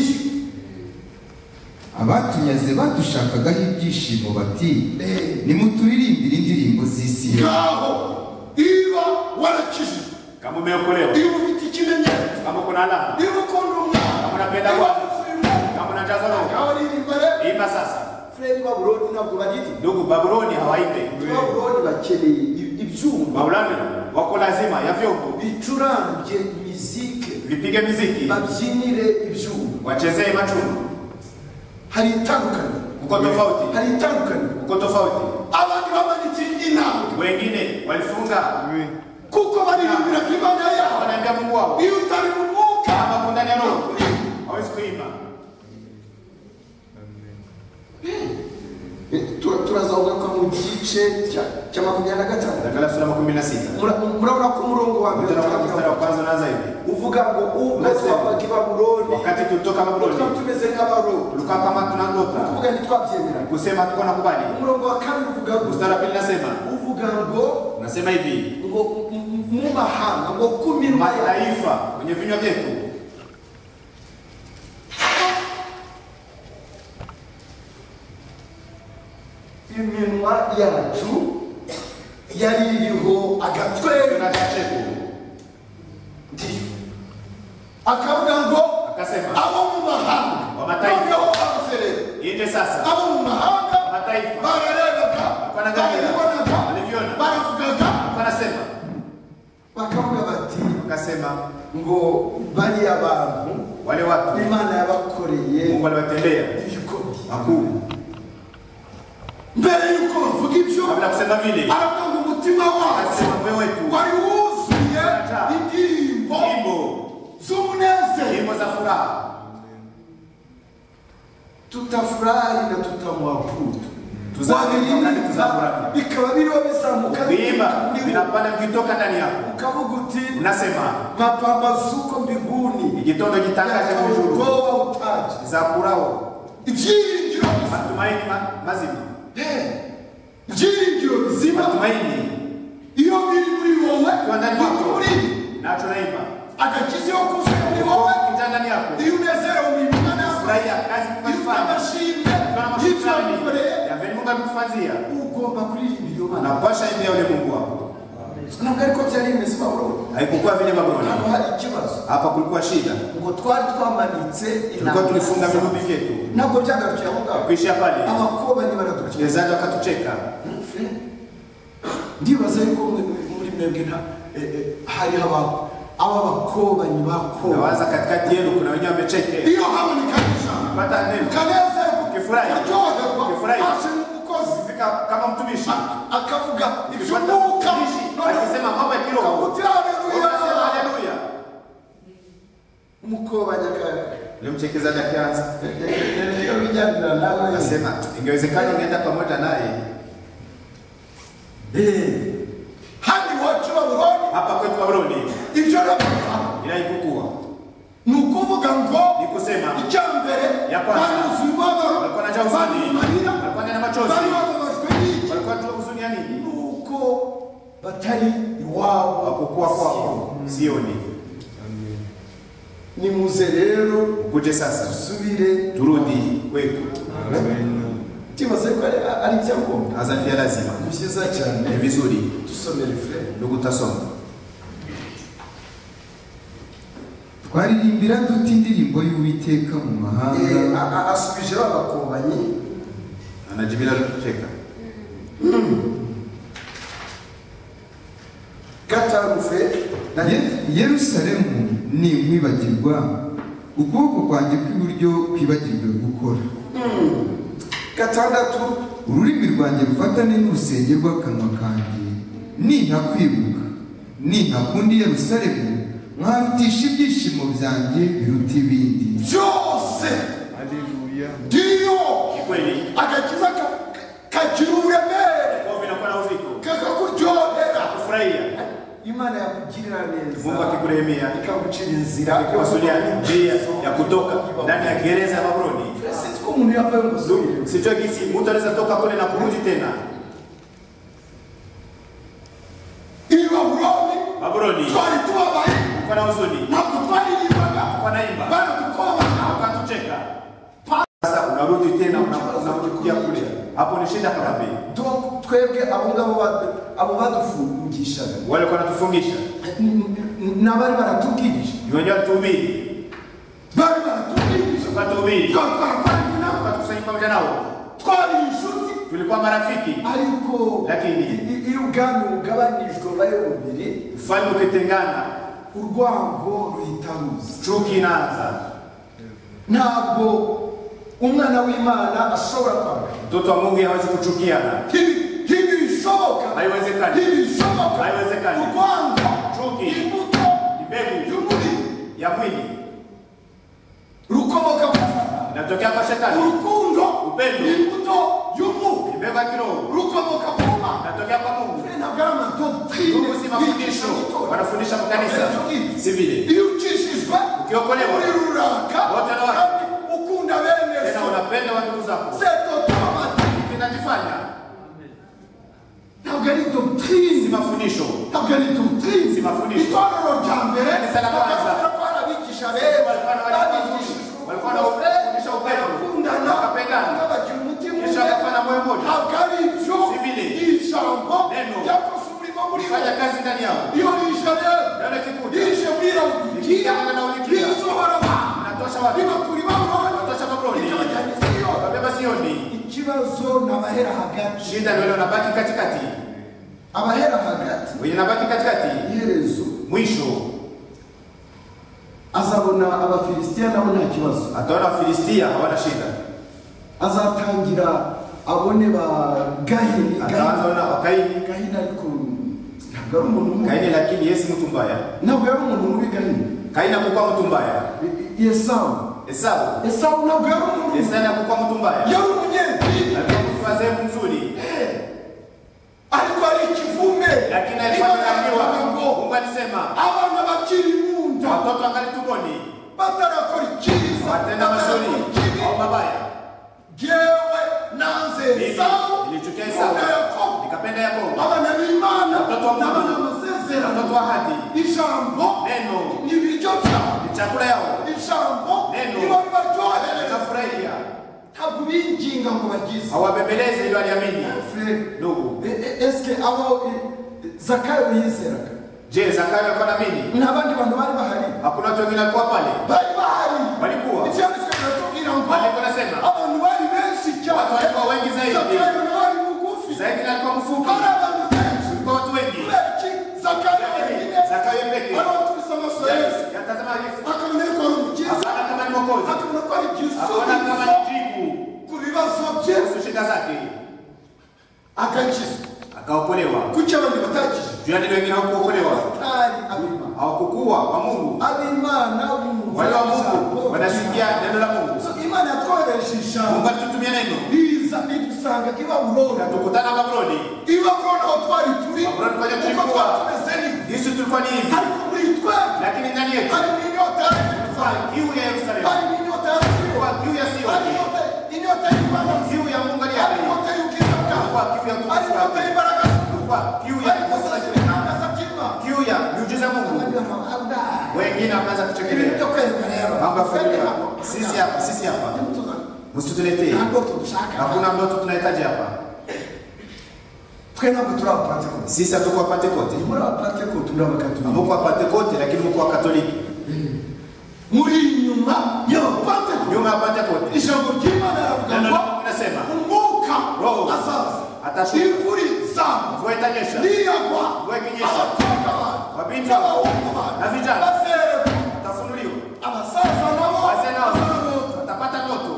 abatunyaze badushakagaho ibyishimo bati nimuturirimbe indirimbo z'isi yose ngaho niba warakijije kama umeokolewa niba ufite ikimenyetso kama kuna alama niba ukunda umwana kama unapenda niba bwana wifuza imana kama unajaza roho ngaho ririmba rero imba sasa fureri baburoni ntabwo bariri ndugu babuloni hawaite baburoni bakeneye i- ibyuma babuloni wako lazima ya vyombo bicurange mizike vipige miziki babyinire ibyuma wachezee macungu hari itandukaniro uko tofauti hari itandukaniro uko tofauti abantu bamanitse inanga wengine walifunga kuko baririmbira imana yabo wanaambia mungu wao iyo utari mu mwuka kama kundani ya roho hawezi kuimba Tu- turazavuga ko mu gice cya- cya makumyabiri na gatanu angalia sura makumi na sita Mura- murabona ko umurongo wa mbere Mstari wa- mstari wa utangira kwanza unaanza hivi uvuga ngo umaze Unasema. wavaga i babuloni wakati tulitoka tuba babuloni tumeze nk'abaroni tulikuwa kama tunandoka kuvuga ntitwabyemera kusema tuko nakubali umurongo wa kane uvuga ngo mstari wa pili nasema uvuga ngo nasema hivi ngo mu- mu mahanga ngo ku minwa yawe mataifa kwenye vinywa vyetu iminwa yacu yari iriho agatwenge tuna cha cheko akavuga ngo akasema abo mu mahanga Wa mataifa. noneho hanze rero inde sasa abo mu mahanga mataifa bararebaga Wanaangalia. barabonaga Waliviona. baravugaga wanasema bakavuga bati akasema ngo bariya bantu wale watu imana yabakoreye mungu aliwatendea ibikombe makuu mbere y'uko bavuga ibyo kabla kusema vile aravuga ngo umutima wacu akasema moyo wetu wari wuzuye indirimbo nyimbo z'umunezero nyimbo za furaha tutafurahi na tutamwabudu tuzakati wabiririmba tuzakura bikaba biriho bizamuka kuimba bikaba biriho. vinapanda vikitoka ndani yako ukavuga uti unasema mapambazuko mbinguni igitondo kitangaje yatawe kujuru ubwoba butaje za kurao ibyiringiro bizima matumaini ma- mazima Eh, ibyiringiro bizima matumaini iyo biri muri wowe kiwa ndani biri yako muri nacho naimba agakiza iyo kuzuye muri wowe kijana ndani yako iyo unezerewe mu mitima nawe furahia kazi iyo ufite kufanya amashimwe Kama y'ibyo shukrani wamukoreye ya vile Mungu amekufanyia ugomba kuririmba iyo mana unapasha imbia ule Mungu wako. ntabwo ariko byari bimeze babuloni Haikukuwa vile ntabwo Babuloni, hari ikibazo hapa kulikuwa shida, ngo twari twamanitse tulikuwa inanga tulifunga vinubi vyetu ntabwo byagarukiye aho ngaho kuishia pale, abakobanyi baradukiye wachezaji wakatucheka. Fred, ndibaza yuko muri muri mwebwe nta eh, eh, hariho aba- aba bakobanyi bakoba Nawaza katikati yenu kuna wenyewe wamecheke, iyo habonekanyije pata neno ukanezerwa Ukifurahi. ukaryoherwa Ukifurahi. ase umukozi fika kama mtumishi a- akavuga Ukipata iby'umwuka mtumishi akisema mambo ya kiroho ukavuga ukasema haleluya haleluya. umukobanyi akaza Ule mchekezaji akianza iyo bijyanira nawe akasema ingewezekana ungeenda pamoja naye hadi wacu babuloni hapa kwetu Babuloni, ibyo navuga ila haikukuwa ni ukuvuga ngo ni kusema icya mbere Ya kwanza. baruzuye umubabaro walikuwa na jazani, barimarira walikuwa na machozi, bari bababajwe n'iki walikuwa tu huzuni ya nini? nuko batari iwabo kukua kwako sioni. nimuze rero Ukuje sasa, dusubire turudi kwetu. tibaze ko ari ari ibyangombwa Hasa pia lazima ni byiza cyane ni vizuri dusomere furere ndugu tasoma. twaririmbira dute indirimbo y'uwiteka mu Eh, mahanga a- a- asubije ba bakombanyi Anajibila kucheka. gatarufe na Ye- yerusalemu ni nkwibagirwa ukuboko kwanjye kw'iburyo kwibagirwe gukora gatandatu ururimi rwanjye rufatane n'urusenge rw'akanwa kanjye nintakwibuka nintakunda yerusalemu nkarutisha ibyishimo byanjye biruta ibindi byose ndiyo Ni kweli. agakiza ka- kagira uburemere Kwa vinakuwa na uzito. kakakuryohera Kufurahia. imana yakugirira Mungu neza akikurehemea. ikagucira inzira Kuwasulia njia ya kutoka ndani ya gereza ya Babuloni. sitiko umuntu yavaye umuzungu Sijua gisi mtu anaweza toka kule na kurudi tena. iyo babuloni Babuloni. twari tubabaye Kwa na huzuni. ntabwo twaririmbaga Kwa naimba. baradukobaga Wakatucheka. Sasa unarudi tena una- unakuja kule. Hapo ni shida kabambi. Donc, twebwe abo ngabo ba- abo badufungishaga Wale kwa natufungisha. N- n- n'abari baratubwirije Ni wenyewe tuhubiri. bari baratubwirije Tukatuhubiri. Twari twarakoranye nabo. Tukakusanyika pamoja nao. twari inshuti Tulikuwa marafiki. ariko Lakini. i- iyo ubwami bugabanijwe bayo bubiri Ufalme ukitengana. urwango ruhita ruza Chuki inaanza. ntabwo umwana w'imana ashobora kwanga Mtoto wa Mungu hawezi kuchukiana. ntibishoboka Haiwezekani. ntibishoboka Haiwezekani. urwango Chuki. imbuto Mbegu y'umuriro ya mwili rukomoka ku Satani. inatokea kwa shetani. urukundo Upendo. imbuto y'umwuka Mbegu ya kiroho rukomoka ku mana inatokea kwa Mungu. ntabwo ari amadoktine Mungu si mafundisho, wanafundisha mu kanisa. Si vile. iyo ucishijwe Ukiokolewa. muri ruraka Wote na wote. kandi ukunda bene Tena so unapenda wa ndugu zako. setotomati Kinajifanya ntabwo ari doktrine si mafundisho. ntabwo ari doktrine Si mafundisho. itorero rya mbere Kanisa la kwanza. bakabona ko ari abigisha beza Walikuwa na- babigishije walikuwa na- ubupfura, kufundisha upendo. bakundana Wakapendana. kandi bagira umutima Kisha umwe. wakafanya moyo mmoja. ntabwo ari ibyo Si vile. ijambo Neno. ryakoze umurimo muri bo Fanya kazi ndani yao. iyo rije rero Nalo kikuja. rije muri rawudigiya Rije muri Laodikia. risohora abantu Inatosha wapi? ribakura ibabuloni Inatosha Babuloni. rikabajyana i Siyoni Wabeba Sioni. ikibazo ni abahera hagati Shida ndio unabaki katikati. abahera hagati Wenye nabaki katikati iherezo mwisho azabona abafilisitiya nabo nta kibazo ataona Wafilistia hawana shida. azatangira abone ba gahini Ataanza ona wakaini gahini ariko ntabwo ari umuntu mubi Kaini, lakini Yesu mtu mbaya. ntabwo yari umuntu mubi gahini Kaini akukuwa mtu mbaya. yesawu Esau esawu ntabwo yari umuntu Esau akukuwa mtu mbaya. yari umunyedini Alikuwa mtu wa sehemu nzuri. ariko ari ikivume lakini alikuwa Niba ameambiwa yaravugaga ngo Mungu alisema abana bakiri mu nda watoto angali tumboni batarakora icyiza watenda batarakora mazuri ikibi au mabaya. yewe nanze Mimi esawu nilichukia Esau nkunda yakobo nikapenda Yakobo, abana b'imana Watoto wa Mungu. n'abana b'amasezerano watoto wa ahadi. ijambo Neno ni ibiryo byabo ni chakula yao, ijambo Neno. nibo ribaryohereza nikafurahia. ntabwo binginga ngo bagize Hawabembelezi ili waliamini. Frere, Ndugu, e- e- eske aho e, zakayo yizeraga je, Zakayo alikuwa na nini? n'abandi bantu bari bahari Hakuna watu wengine walikuwa pale, bari bahari walikuwa icyanditswe kiratubwira ngo Maandiko yanasema abantu bari benshi cyane watu walikuwa wengi zaidi, zakayo nawe ari mugufi zaidi na alikuwa mfupi, bari abantu benshi kulikuwa watu wengi. kubera iki zakayo wenyine Zakayo peke ari wakubise amaso yose Yes, yatazama Yesu, akabona yuko ari umukiza akaona kama ni mwokozi, akabona ko ari igisubizo akaona kama ni jibu ku bibazo bye kuhusu shida zake, agakizwa akaokolewa. kuki abandi batakije Juu ya nini wengine hawakuokolewa? batari abimana hawakukuwa kwa Mungu. abimana bumva Wale wa Mungu ijambo wanasikia neno la Mungu. So, imana yatwohereje ijambo Mungu alitutumia neno, riza ridusanga i babuloni na tukutana Babuloni. i babuloni aho twari turi Babuloni twajya uko turikuwa. twatumeze niko Yesu tulikuwa ni hivi, ariko muri twebwe lakini ndani yetu harimo inyota ya Yerusalemu, kiu ya Yerusalemu, harimo inyota ya Siyoni, kwa kiu ya hari Sioni, inyota- inyota y'Imana nziza, kiu ya Mungu aliye hari hai, inyota y'ubwiza bwawe, kwa kiu ya nguvu hari inyota zake, y'imbaraga zawe, kwa kiu ya hari nguvu inyota zake, z'ibitabo twende tunafanya hapo. Sisi hapa, sisi hapa. Hebu tuna- Msituletee. ntabwo tudushaka Hakuna ambayo tunahitaji hapa. twe ntabwo turi abapantekote Sisi hatuko Pentecost. muri abapantekote muri abakatolika Hamkuwa Pentecost lakini mko Katoliki. muri inyuma y'abapantekote Nyuma ya Pentecost. ijambo ry'imana Neno riravuga ngo lako linasema umwuka Roho azaza atashuka. imvura izagwa mvua itanyesha niyagwa Mvua ikinyesha. abakobwa banyu Wabinti n'abahungu na banyu vijana. bazerekwa utafunuliwa. abasaza nabo Wazee nao bazarota watapata ndoto.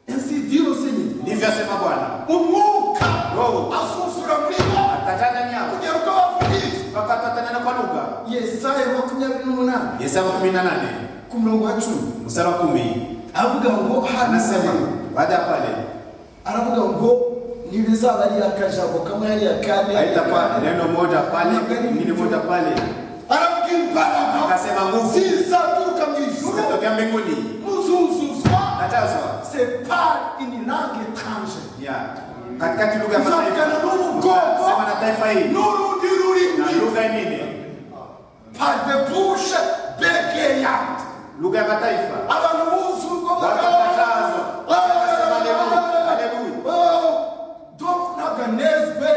Ainsi dit le Seigneur. Ndivyo asema Bwana. Umwuka Roho asusura muri bo atajana nyama kugera uko bavugisha. mpaka atatana kwa lugha. Yesaya makumyabiri n'umunani Yesaya 18 ku murongo wa cumi mstari wa 10 aravuga ngo anasema hano baada ya pale aravuga ngo ntibizaba ari akajambo kamwe ari akane haitakuwa neno moja pale nini moja pale, aravuga imbaraga akasema nguvu zizaturuka mu ijuru zitatokea mbinguni muzuzuzwa najazwa c'est pas une langue étrangère ya katikati lugha ya mataifa muzavugana n'ubwoko sema na taifa hili n'urundi na rurimi lugha nyingine, par de bouche bégayante lugha ya mataifa abantu bose ubwo Bakataza. Haleluya. ntaganezwe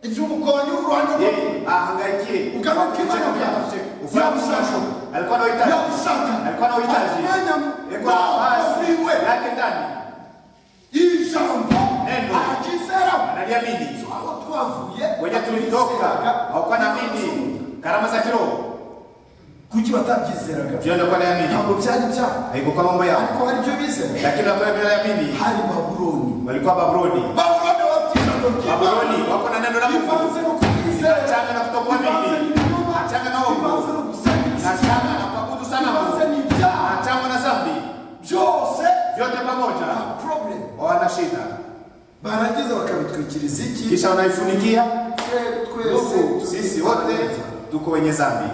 iby'umugonyi urwanya yeye ahangaikie Ugaruke imana byaje. Byamushaka. alikuwa na uhitaji Byamushaka. alikuwa na uhitaji Akamenya Yego ntaho nafasi uriwe. yake ndani ijambo Neno. arakizera analiamini aho twavuye wenye tulitoka hawakuwa na mini karama za kiroho kuki batabyizeraga jioni kwa naamini ntabwo byari byabo haikuwa mambo yao ariko hari ibyo bizera lakini wakona vinaamini hari babuloni walikuwa Babuloni babuloni batijambo Babuloni wako na neno la Mungu ivanze no kutizera Changa na kutokuamini. ivanze n'ibinyoma Changa na uongo. ivanze no gusabiriza na shanga na kuabudu sanamu ivanze n'ibyaha na chango na zambi byose vyote pamoja problem wana shida barangiza bakabitwikiriza iki kisha wanaifunikia twe twese ndugu sisi wote tuko wenye zambi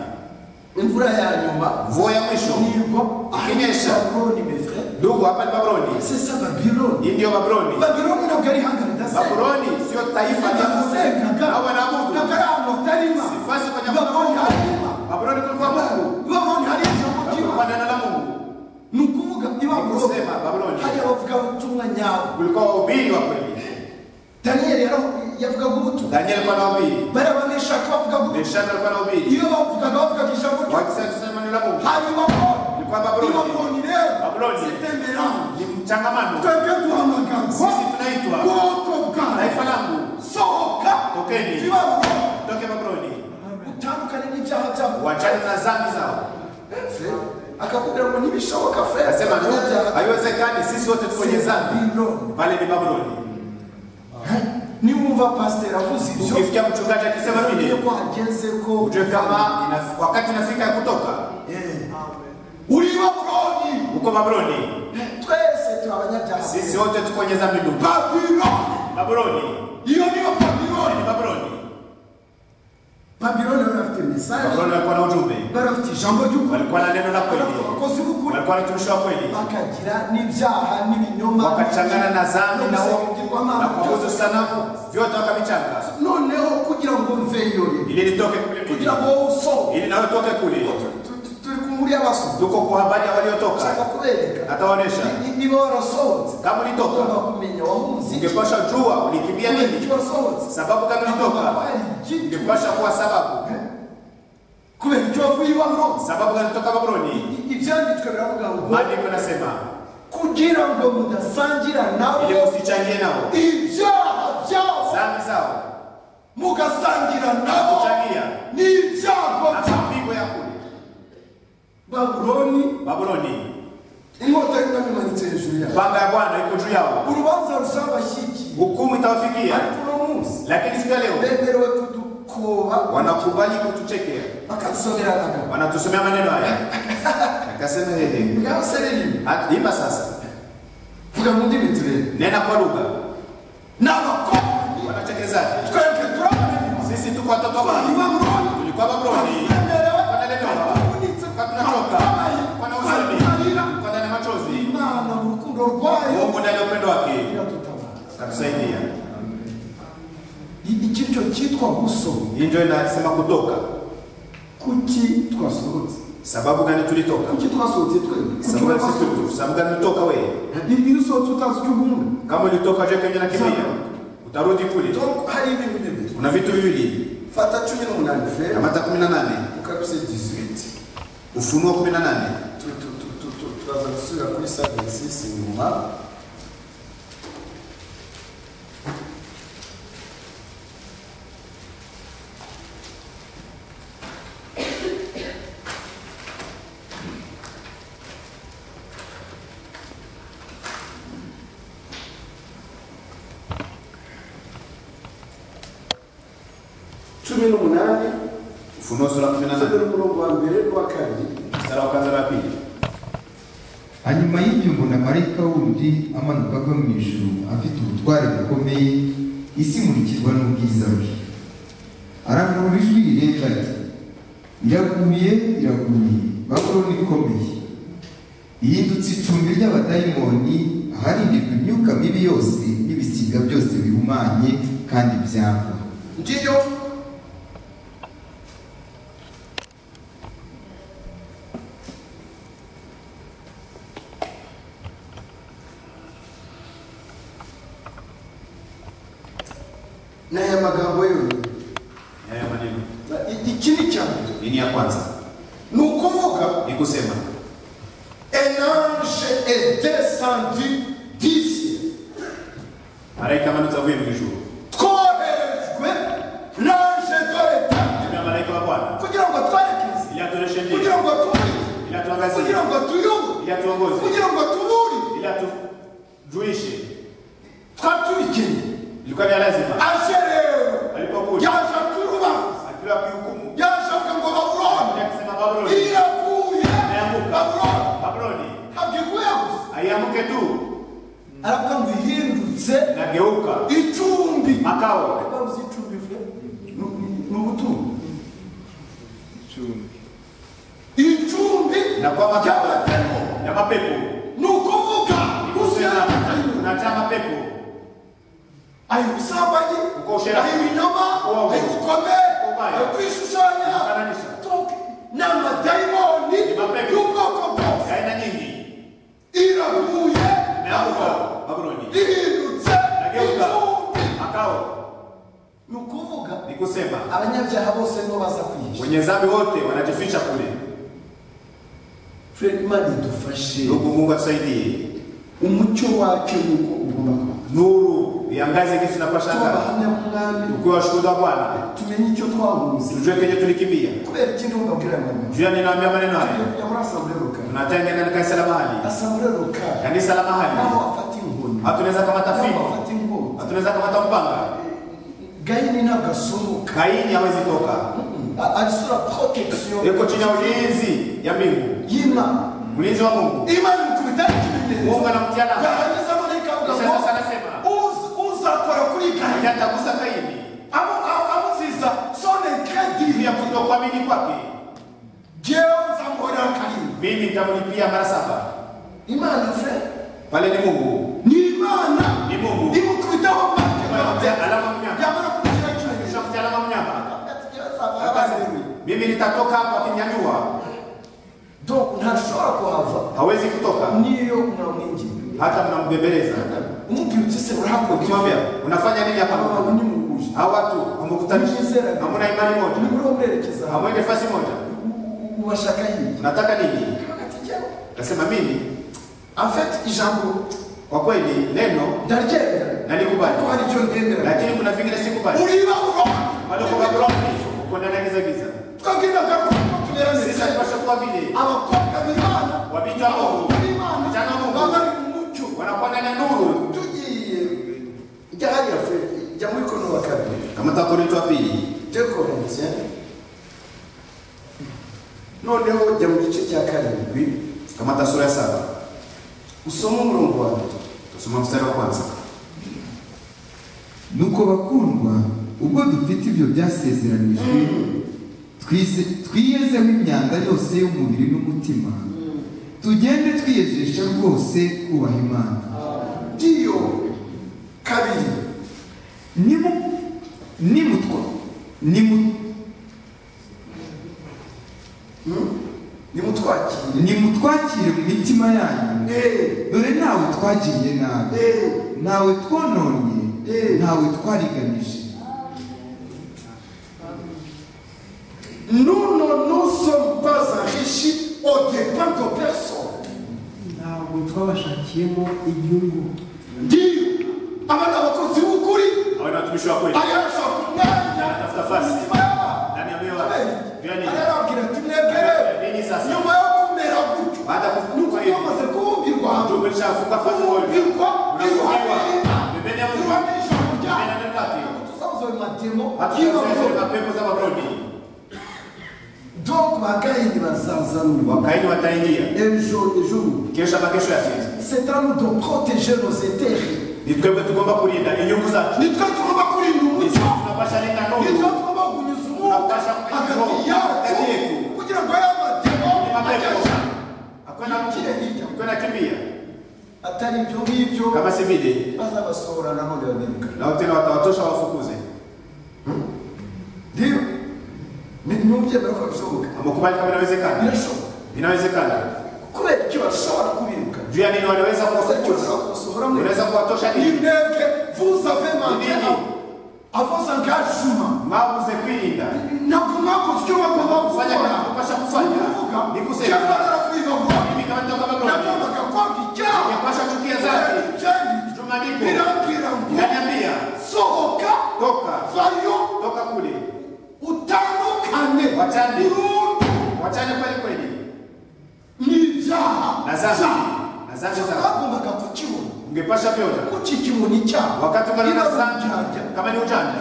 imvura ya nyuma mvua ya mwisho nibwo ikinyesha babuloni mefre ndugu hapa ni babroni sesa babuloni hii ndiyo babroni babuloni ntabwo ari hangana idasenga babroni sio taifa idasengaga nao ntabwo wanaabudu ari ahantu hatarima sifasi kwenye babuloni Mungu. harima babroni kulikuwa mungu babuloni hari ijambo ry'imana kulikuwa neno la mungu ni ukuvuga ibabuloni nikusema babroni hari abavugabutumwa nyabo kulikuwa wahubiri wa kweli daniyeli yara- yavugaga ubutumwa danieli alikuwa na wahubiri bari abaneshaka bavugaga ubutumwa meshaki alikuwa na wahubiri iyo bavugaga bavugaga ijambo ry'imana wakisema tusema neno la mungu hanyuma ko Ilikuwa Babuloni. ibabuloni rero Babuloni. sitemerano ni mchangamano twebwe duhamagarwa sisi tunaitwa bwoko taifa bwawe langu sohoka Tokeni. ibabuloni toke babroni utandukane n'ibyaha byabo wachane na zambi zao fre akakubwira ngo ntibishoboka fre nasema ndugu haiwezekani sisi wote tuko kwenye zambi Babuloni. pale ni babroni niwumva pasiteri avuze ibyo ukifikia mchungaji akisema umenye vile ko hageze ko ujue kama ina- wakati inafika ya kutoka Eh. uri babuloni uko babroni twese turi abanyabyaha sisi wote tuko kwenye zambi ndugu babuloni babroni iyo niyo babuloni ni babroni babuloni bari bafite mesaje babroni walikuwa na ujumbe bari bafite ijambo ry'ukuri walikuwa na neno la bari kweli bafite abakozi b'ukuri walikuwa na utumishi wa kweli bakagira n'ibyaha n'ibinyoma wakachangana na zambi na uongo na kuabudu gusa sanamu vyote wakavichanga noneho kugira ngo mve yore ili litoke kule mjini, kugira ngo wowe usohoke ili nawe utoke kule Tu- tu- turi ku nkuru y'abasohoka tuko kwa habari ya nshaka waliotoka kubereka ataonesha Ni- niba warasohotse kama ulitoka ugomba kumenya wahunze iki ungepasha jua ulikimbia kumenya icyo nini wasohotse sababu kama ulitoka hari igitu ungepasha kuwa sababu kubera icyo wavuye iwabo sababu kama ulitoka babroni I- ibyanditswe biravuga ngo maandiko yanasema kugira ngo mudasangira nabo ili usichangie nao ibyaha byabo dhambi zao mugasangira nabo kuchangia n'ibyago na byabo mapigo ya kule babuloni babroni inkota y'umwami imanitse hejuru yabo panga ya bwana iko juu yao urubanza rusabashyikiye hukumu itawafikia ariko uno munsi lakini siku ya leo bemerewe kudukoba wanakubali kutuchekea bakadusomeranaga wanatusomea maneno haya akasema hehe ngaho sereri At- imba sasa vuga mu ndimi turebe nena kwa lugha n'abakozi wanachekezaje twebwe turabona sisi tuko watoto wa abantu Babuloni. babuloni tulikuwa babroni bemerewe wanalemewa bakunitse tunatoka wana huzuni bakabaye kwa ndani ya machozi imana mu rukundo rwayo mungu ndani ya upendo wake iradutabara akatusaidia iki cyo cyitwa gusoma hii ndio inasema kutoka kuki twasohotse sababu gani tulitoka kuki twasohotse twebwe sababu gani sisi tulitoka sababu gani ulitoka wewe bibiri usohotse utazi icyo ubundi kama ulitoka je kwenye na kimya utarudi kule Tom, hari ibintu bibiri kuna vitu viwili fata cumi n'umunani fera amata 18 ukabise 18 ufunuo 18 Tu- tu- tu- tu- tu- turaza gusubira kuri savesisi inyuma cumi n'umunani ufunuo sura cumi 18 n'umurongo wa mbere n'uwa kabiri mstari wa kwanza na pili hanyuma y'ibyo mbona marayika wundi amanuka ava mu ijuru afite ubutware bukomeye isi imurikirwa n'ubwiza bwe arangurura ijwi rirenga ati iraguye iraguye bakoroni ikomeye ihindutse icumbi ry'abadayimoni aharindirwa imyuka mibi yose n'ibisiga byose bihumanye kandi byangwa ngiyo n'aya magambo yonyine haya maneno Na i- ikindi cya mbere nini ya kwanza ni ukuvuga ni kusema un ange est descendu d'ici malaika amanutse avuye mu ijuru twoherejwe l'ange de l'état Tuna malaika wa bwana kugira ngo twerekeze ili atuoneshe njia kugira ngo tumurike ili atuangazie kugira ngo tuyumve ili atuongoze kugira ngo tuburire ili atujulishe twatubikeneye ilikuwa vya lazima anje rero alipokuja yaje aturubanza akiwa kuhukumu yaje avuga ngo babuloni akisema Babuloni iraguye Iraguye. babuloni Babuloni ntabwiguye gusa aiamuke tu aravuga ngo ihindutse nageuka icumbi makao Bavuze icumbi vyo ni ubutunzi icumbi na kwa makao ry'abatemu na mapepo ni ukuvuga Ni usera kusema unajaa mapepo ayo ubusambanyi Uko ushera- ayo ibinyoma Uwawe. ayo ubukomere Ubaya. ayo kwishushanya Kufananisha. Tok- ni amadayimoni Ni mapepo. y'ubwoko bwose ya aina nyingi iraguye naanguka babuloni ihindutse nageuka icumbi makao ni ukuvuga ni kusema abanyabyaha bose nibo baza kwihisha wenye dhambi wote wanajificha kule fred imana idufashe ndugu mungu atusaidie umucyo wacyo ni uko ugomba kuba nuru iangaze kisi napasha tuba ngara abahamya b'umwami ukiwa washuhuda bwana tumenye icyo twahuze tujue kenye tulikimbia kubera ikindi mbabwira aya magambo juu ya ninaambia maneno haya tujya muri asambure rukari tunatengana na kanisa la mahali asambure rukari kanisa la nabo mahali bafata inkoni hatunaweza kamata nabo fimbo bafata inkoni hatunaweza kamata mpanga gahini ntabwo asohoka kaini hawezi toka A- arisura protection yuko chini ya ulinzi ya mbingu y'imana ulinzi wa mungu imana ikubitaho ikimenyetso mungu anamtia nayo yarangiza marayika avuga Kisha ngo sasa anasema "Uzi- uzakora kuri kayi hajatagusa kaini Amu- amu- amuziza sone juu ya krediri kutokuamini kwake jewe nzamhorera kalini mimi nitamlipia mara saba imana fe pale ni mungu ni imana ni mungu imukubitaho mbake Amemtia alama mnyama yamara kumushyira ikimenyetso Kishamtia alama mnyama Akazi ni- mimi nitatoka hapa akinyanyua donc ntashobora kuhava hawezi kutoka niyo unamwinjira hata mnambembeleza umubwira uti se urahakogiwa ukimwambia unafanya nini hapa abantu ni mu buje hao watu hamekutanisha hamuna imani ni moja muri uwo mwerekeza hamwe hamwe nafasi moja ubashaka hirya unataka nini hagati njyewe nasema mimi en fait ijambo kwa kweli neno ndaryemera ariko nalikubali hari icyo ryemera lakini kuna vingine sikubali uriba uroma bado kwa wabuloni uko ndani ya giza giza twabwira garuka ko tuberaneze sisi hatupasha kuwa vile abakobwa b'imana Wabita aho. abakobwa b'imana Vijana wa Mungu. baba bari mu mucyo wanakuwa ndani ya nuru tugiye jya hariya fe jya muri kono wa kabiri kamata korinto wa pili de korintien noneho jya mu gice cya karindwi kamata sura ya saba usome umurongo wa mbere tusoma mstari wa kwanza nuko bakundwa ubwo dufite ibyo byasezeranijwe twize- twiyezeho imyanda yose y'umubiri n'umutima tugende twiyejesha rwose kubaha imana ngiyo kabiri Nimu- nimutwa nimu- Hmm? mumwakire mu mitima yanyu Eh, dore ntawe twagiriye nabi eh, ntawe twononye Eh. ntawe twariganije Nous ne nous sommes pas enrichis au dépens de personne. ntabwo twabashakiyemo inyungu Dire, abana abakozi b'ukuri Hawana watumishi wa kweli ayarasha kumwanya Anatafuta fasi. imitima yabo. ndani ya mioyo Amen. yao. Jua nini? Ararabwira ati mwebwe Nini sasa? nyuma yo kumera gutyo Baada ya ni uko kufunguka hivi twamaze kubwirwa tumbo lishafunguka fasi moja, kubwirwa unafungiwa iruhande pembeni ya Mungu, iruhande y'ijambo pembeni ryawe ya neno lake. tuzabuze ayo matemo Hatuwezi y'abagore kuweka pepo za mabroni donc bagayini bazaza nuba wakaidi wataingia ejo ejo kesha makesho ya sisi. c'est à nous de protéger nos intérêts Ni twebwe tugomba kulinda inyungu zacu. nitwe tugomba kurinda Ni sisi umuco tunapasha linda nitwe nuru tugomba kunyuza umwuka hagati Hagati yacu yetu. kugira ngo aya ni matemo mapepo. ajyane Hakuna mtu hakuna kimbia atari ibyo ngibyo kama si vile bazabasohora nanone babereka nao tena watawatosha wafukuze. ndiyo Ni- ntubyemera ko bishoboka Amekubali kama inawezekana, birashoboka inawezekana. kubera icyo bashobora kubiruka Juu ya nini wanaweza kubera icyo kuwafukuza? bashobora kubasohora mu Unaweza kuwatosha ni nini? intege vous avez manqué Nini? avant engagement Mwabuze kwirinda. ntabwo mwakoze icyo bagomba Kufanya gukora kinachopasha kufanya ni icyo kusema bagomba kubivuga mimi kama mtu wa mabroni nagombaga kwanga icyaha ningepasha chukia zake. Icyaha Tumaandiko birambwira ngo inaniambia sohoka toka vayo toka kule, utandukane Wachane. burundu wachane kweli kweli n'ibyaha na dhambi byawe. na dhambi zako. bagombaga kukibona Ungepasha vyona ukikibona icyaha wakati ungana na dhambi Irabyajya. kama ni ujanja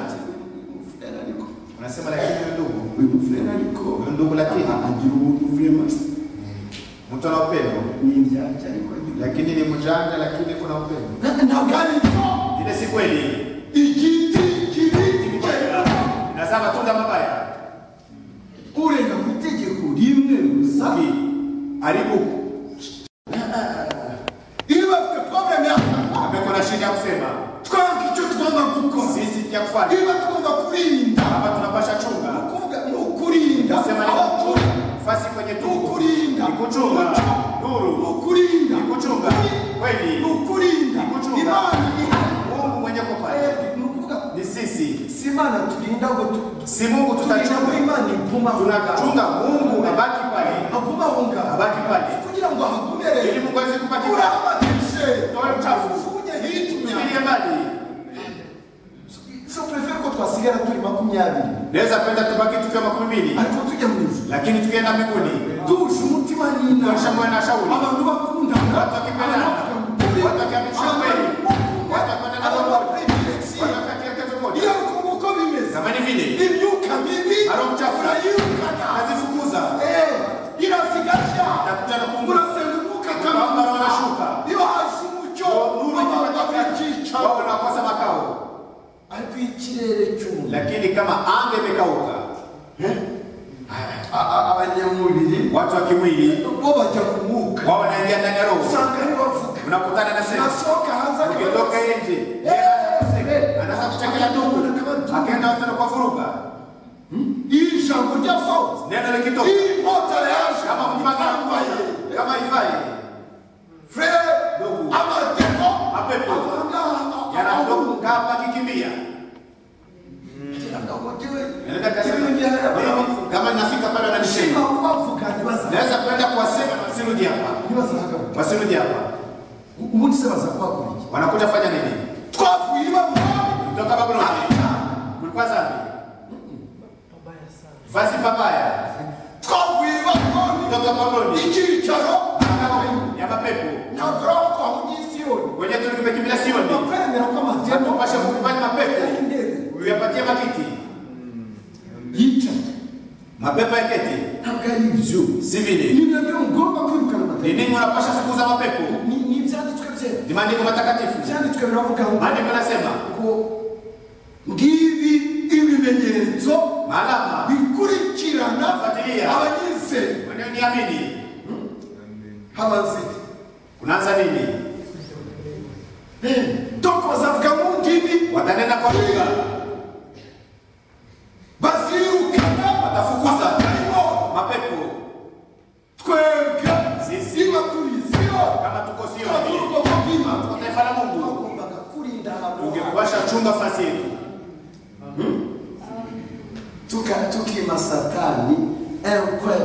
unasema, lakini huyu ndugu uyu mufurere ariko huyu ndugu, lakini agira ubuntu vurema mtu ana upendo, ni ibyatsi ariko agira lakini ni mjanja, lakini kuna upendo. ntabwo ari byo Ile si kweli, igiti kiri hejuru. inazaa matunda mabaya. urenga ku itegeko rimwe gusa Ki- haribu iyo bafite porogaramu y'ahantu amekuwa na shida ya kusema twanga icyo tugomba gukora sisi kya kufanya niba tugomba kurinda hapa, tunapasha chunga kuvuga ni ukurinda sema ni abaturi fasi kwenye ni tungu, ukurinda ni kuchunga umuco, ni nuru, ukurinda ni kuchunga ni kweli, ukurinda ni kuchunga. imana ihari Mungu mwenye kupanda Eh, ni ukuvuga ni sisi, si imana turinda ngo tu- si Mungu turinda ngo tutachunga, imana iguma aho ngaho. tunachunga Mungu abaki pale, aguma aho ngaho abaki pale kugira ngo ahagumerere ili Mungu aweze kupata kibali. urahabatishe Toa uchafu. ujye hitumya Tupilie mbali, Je préfère ko twasigara turi makumyabiri naweza kwenda tubaki tukiwa makumi mbili, ariko tujya mu ijuru lakini tukienda mbinguni duhuje umutima tuonyesha n'inama moyo na shauri, abantu bakundana watu wakipendana, watu wakiamrisha kweli, watu wakipendana kwa Mungu, watu wakatia kazi moja. uko bimeze Zamani vile imyuka mibi Ari ubucafu. urayirukana nazifukuza Eh, irazigasha Ndakuja na kumbuka. urasenguka Kwamba kama wanashuka. iyo hasi umucyo Nuru abantu ikipatikana, bakica wao wanakosa makao, ariko ikirere cy'umuntu lakini kama anga imekauka, abanyamubiri watu wa kimwili bo bajya ku mwuka wao wanaingia ndani ya roho, usanga ari bavuga unakutana na sema nasohoka hanze ukitoka nje anaweza kuchekela ndugu akaenda watu kwa furuga, iri jambo rya fawuzi neno likitoka iyi nkota yaje kama mpaka itambaye kama ifai frere Ndugu. amateko Mapepo. avanga- yanatoka kama kikimbia Ngira ngo agotewe. Naenda Ibi kasema, ni haya abantu. "Mimi, kama nafika pale Shima wananishema, kubavuga ntibaza- naweza kwenda kuwasema na wasirudi hapa, ntibazahagaruka. wasirudi hapa, ubundi se baza kuhakora iki wanakuja fanya nini? twavuye ibamuhari Kutoka Babuloni kulikuwa zambi babaya sana Vasi papaya twavuye ibamuhari kutoka Babuloni icyicaro ya mapepo ntabwo urabona ko ahugisiyoni wenye tulikimekimbilia Sioni, bakwemera ko amatemo atupashe kukubali mapepo y'intebe uyapatie makiti, yicaye mapepo yaketi ntabwo ari ibyo si vile. ni nabyo mugomba kwirukana Ni amateka nini unapasha fukuza mapepo? Ni- ni ibyanditswe byera Ni maandiko matakatifu, ibyanditswe biravuga ngo maandiko yanasema ngo ngibi ibimenyetso maalama bikurikirana Fuatilia. abanyizera wanaoniamini. habaze Kunaanza nini? doko bazavuga mu ndimi Watanena kwa lugha, bazirukana watafukuza abatarimo mapepo. twebwe Sisi niba nafasi yetu Tuka- tukima satani enkwe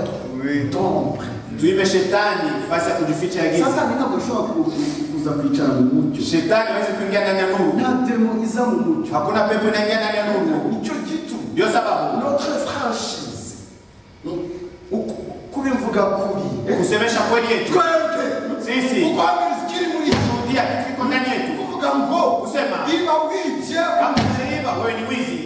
ndombwe tuime shetani nafasi ya kujificha ya giza. satani ntabwo ashobora ku- ku- kuza kwicara mu mucyo Shetani hawezi kuingia ndani ya nuru, nta demo iza mu mucyo hakuna pepo inaingia ndani ya nuru. nicyo gituma Ndio sababu notre franchise uku- kubivuga kuri kusemesha kweli yetu twebwe sisi ukwamiriza ikiri muri cyo kutia kitu kiko ndani yetu, kuvuga ngo kusema niba wibye kama umeiba wewe ni wizi,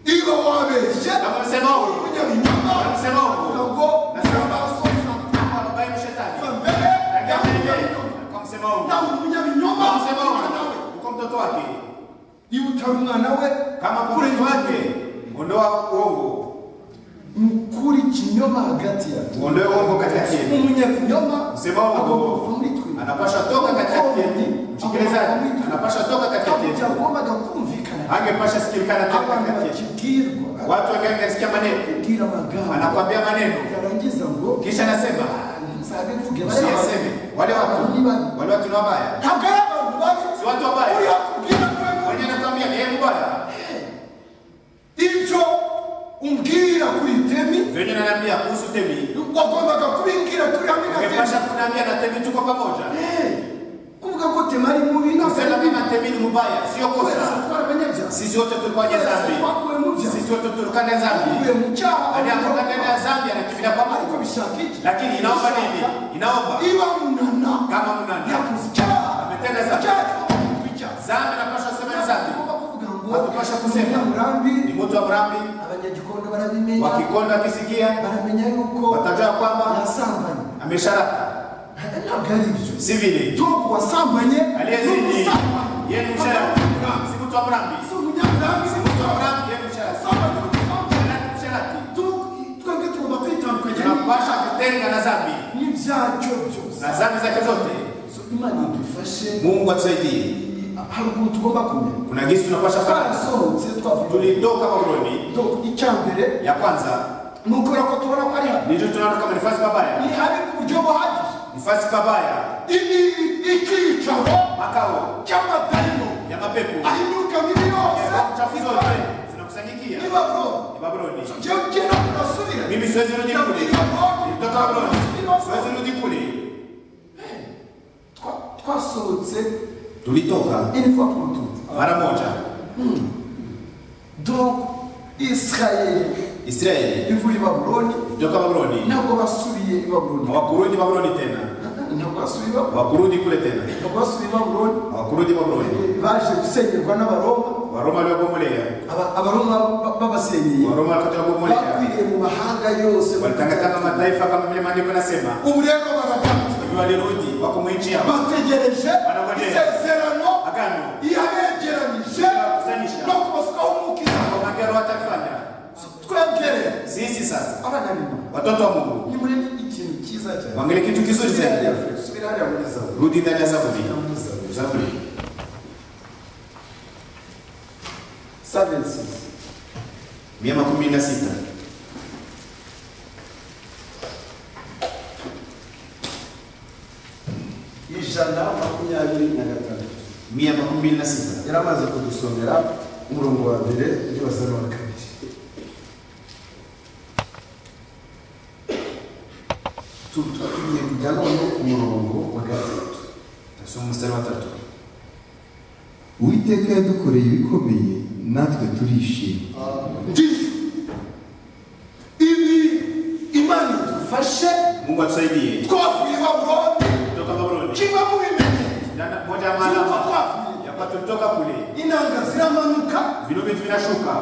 niba wabeshye kama umesema uongo umunyabinyoma kama umesema uvuga uongo, ngo Nasema- namaso kama babaye ni kuva shetani, mbere Lakini yeye, yahuye kama umesema uongo, nawe umunyabinyoma kama umesema nawe uongo, uko mtoto wake, niba utari umwana we kama kule ni wake, ondoa uongo, mukuri kinyoma hagati ya uondoe uongo katikati yetu. umunyabinyoma Msema uongo. agomba kuva muri twe Anapasha toka katikati yetu, msikilizaji, anapasha toka katikati yetu. byagombaga kumvikana angepasha sikilikana tena abantu katikati yetu. bakibwirwa Watu wengine kasikia maneno, kubwira amagambo anakwambia maneno, yarangiza ngo kisha anasema ntuzabivuge usiyaseme. Wale watu wale watu ni wabaya, ntabwo ari abantu babi si watu wabaya. uriya kubwira twebwe Mwenye anakwambia ni yeye mbaya, ibyo umbwira kuri temi venye ananiambia kuhusu Temi, wagombaga kubimbwira turi hamwe na temi angepasha kuniambia na Temi tuko pamoja. kuvuga ko temari mubi Kusema kama Temi ni mbaya sio kosa. nabwakwe Sisi wote tulikuwa kwenye dhambi, mu byaha sisi wote tulikuwa na dhambi. wakuye mu Hadi hapo cyaha ndani ya dhambi anakimbilia kwa ariko Mungu, bishaka iki lakini inaomba nini? Inaomba niba munana kama mnani yakoze icyaha ametenda dhambi, icyaha kigomba kuba icyaha dhambi napasha kusema ni dhambi. Ugomba kuvuga ngo hatupasha kusema murambi ni mtu wa mrambi. abanyagikondo barabimenya Wakikondo akisikia baramenya yuko watajua kwamba yasambanye amesharaka, ntabwo ari ibyo si vile ntabwo wasambanye aliyezidi n'umusambanye yeye ni msharaka, si mtu wa mrambi. si umunyaburambi si Mtu wa umusambanye mrambi yeye ni msharaka, usambanye n'umusambanye Msharaka ni msharaka. Tu- twebwe tugomba kwitandukanya Tunapasha kutenga na dhambi n'ibyacyo byose na dhambi zake zote. So, imana idufashe Mungu atusaidie. hari ukuntu tugomba kumenya Kuna gizi tunapasha fanya. twarasohotse twavuga Tulitoka Babuloni, Donc, icya mbere ya kwanza ni ukubera ko tubona ko ari hano nijyo tunaona kama nifasi pabaya, ni habi ku buryo buhagije nifasi pabaya, Ibi icyicaro makao cy'amadayimo ya mapepo ahinyuka mibi yose chafu zote zinakusanyikia ni baburo ni Babuloni. jewe ugenda unasubira Mimi siwezi rudi kule. Nilitoka Babuloni. Siwezi rudi kule. twa- twasohotse Tulitoka une fois pour toutes mara moja. donc isirayeli Israeli ivuye i babuloni kutoka Babuloni. ntabwo basubiye i babuloni Hawakurudi Babuloni tena. ntabwo basubiye i Babuloni. Hawakurudi kule tena. ntabwo basubiye i babuloni Hawakurudi Babuloni. baje gusengerwa n'abaroma Waroma waliobomolea. Aba- abaroma ba- babasenyeye Waroma wakati wabomolea. bakwiriye mu mahanga yose Walitangazana mataifa kama vile maandiko yanasema. ubu rero baragana Hivi walirudi wako mu nchi yao. bategereje Barabonera. isezerano Agano. yabegeranyije Yabakusanyisha. no kubasukaho umukira Kwa magari watafanya. twegere Sisi sasa abana bino watoto wa Mungu. ni muri ikintu cyiza cyane Wangalie kitu kizuri Subira hariya tena. Fred, subira hariya muri zawe Rudi ndani ya Zaburi. muri zawe Zaburi. services mia makumi na sita ijana makumyabiri na gatatu mia makumi na sita yari amaze kudusomera umurongo wa mbere undi wasa n'uwa kabiri Tu- tu- tugiye kujya none ku murongo wa gatatu tasoma mstari wa tatu uwiteka yadukoreye ibikomeye natwe turishima ndiyo ibi imana idufashe mungu atusaidie twavuye i babuloni kutoka babuloni kimwe mu bimenye Ndana- moja ya tuko maalama twavuye yakwa tulitoka kule inanga ziramanuka vino vitu vinashuka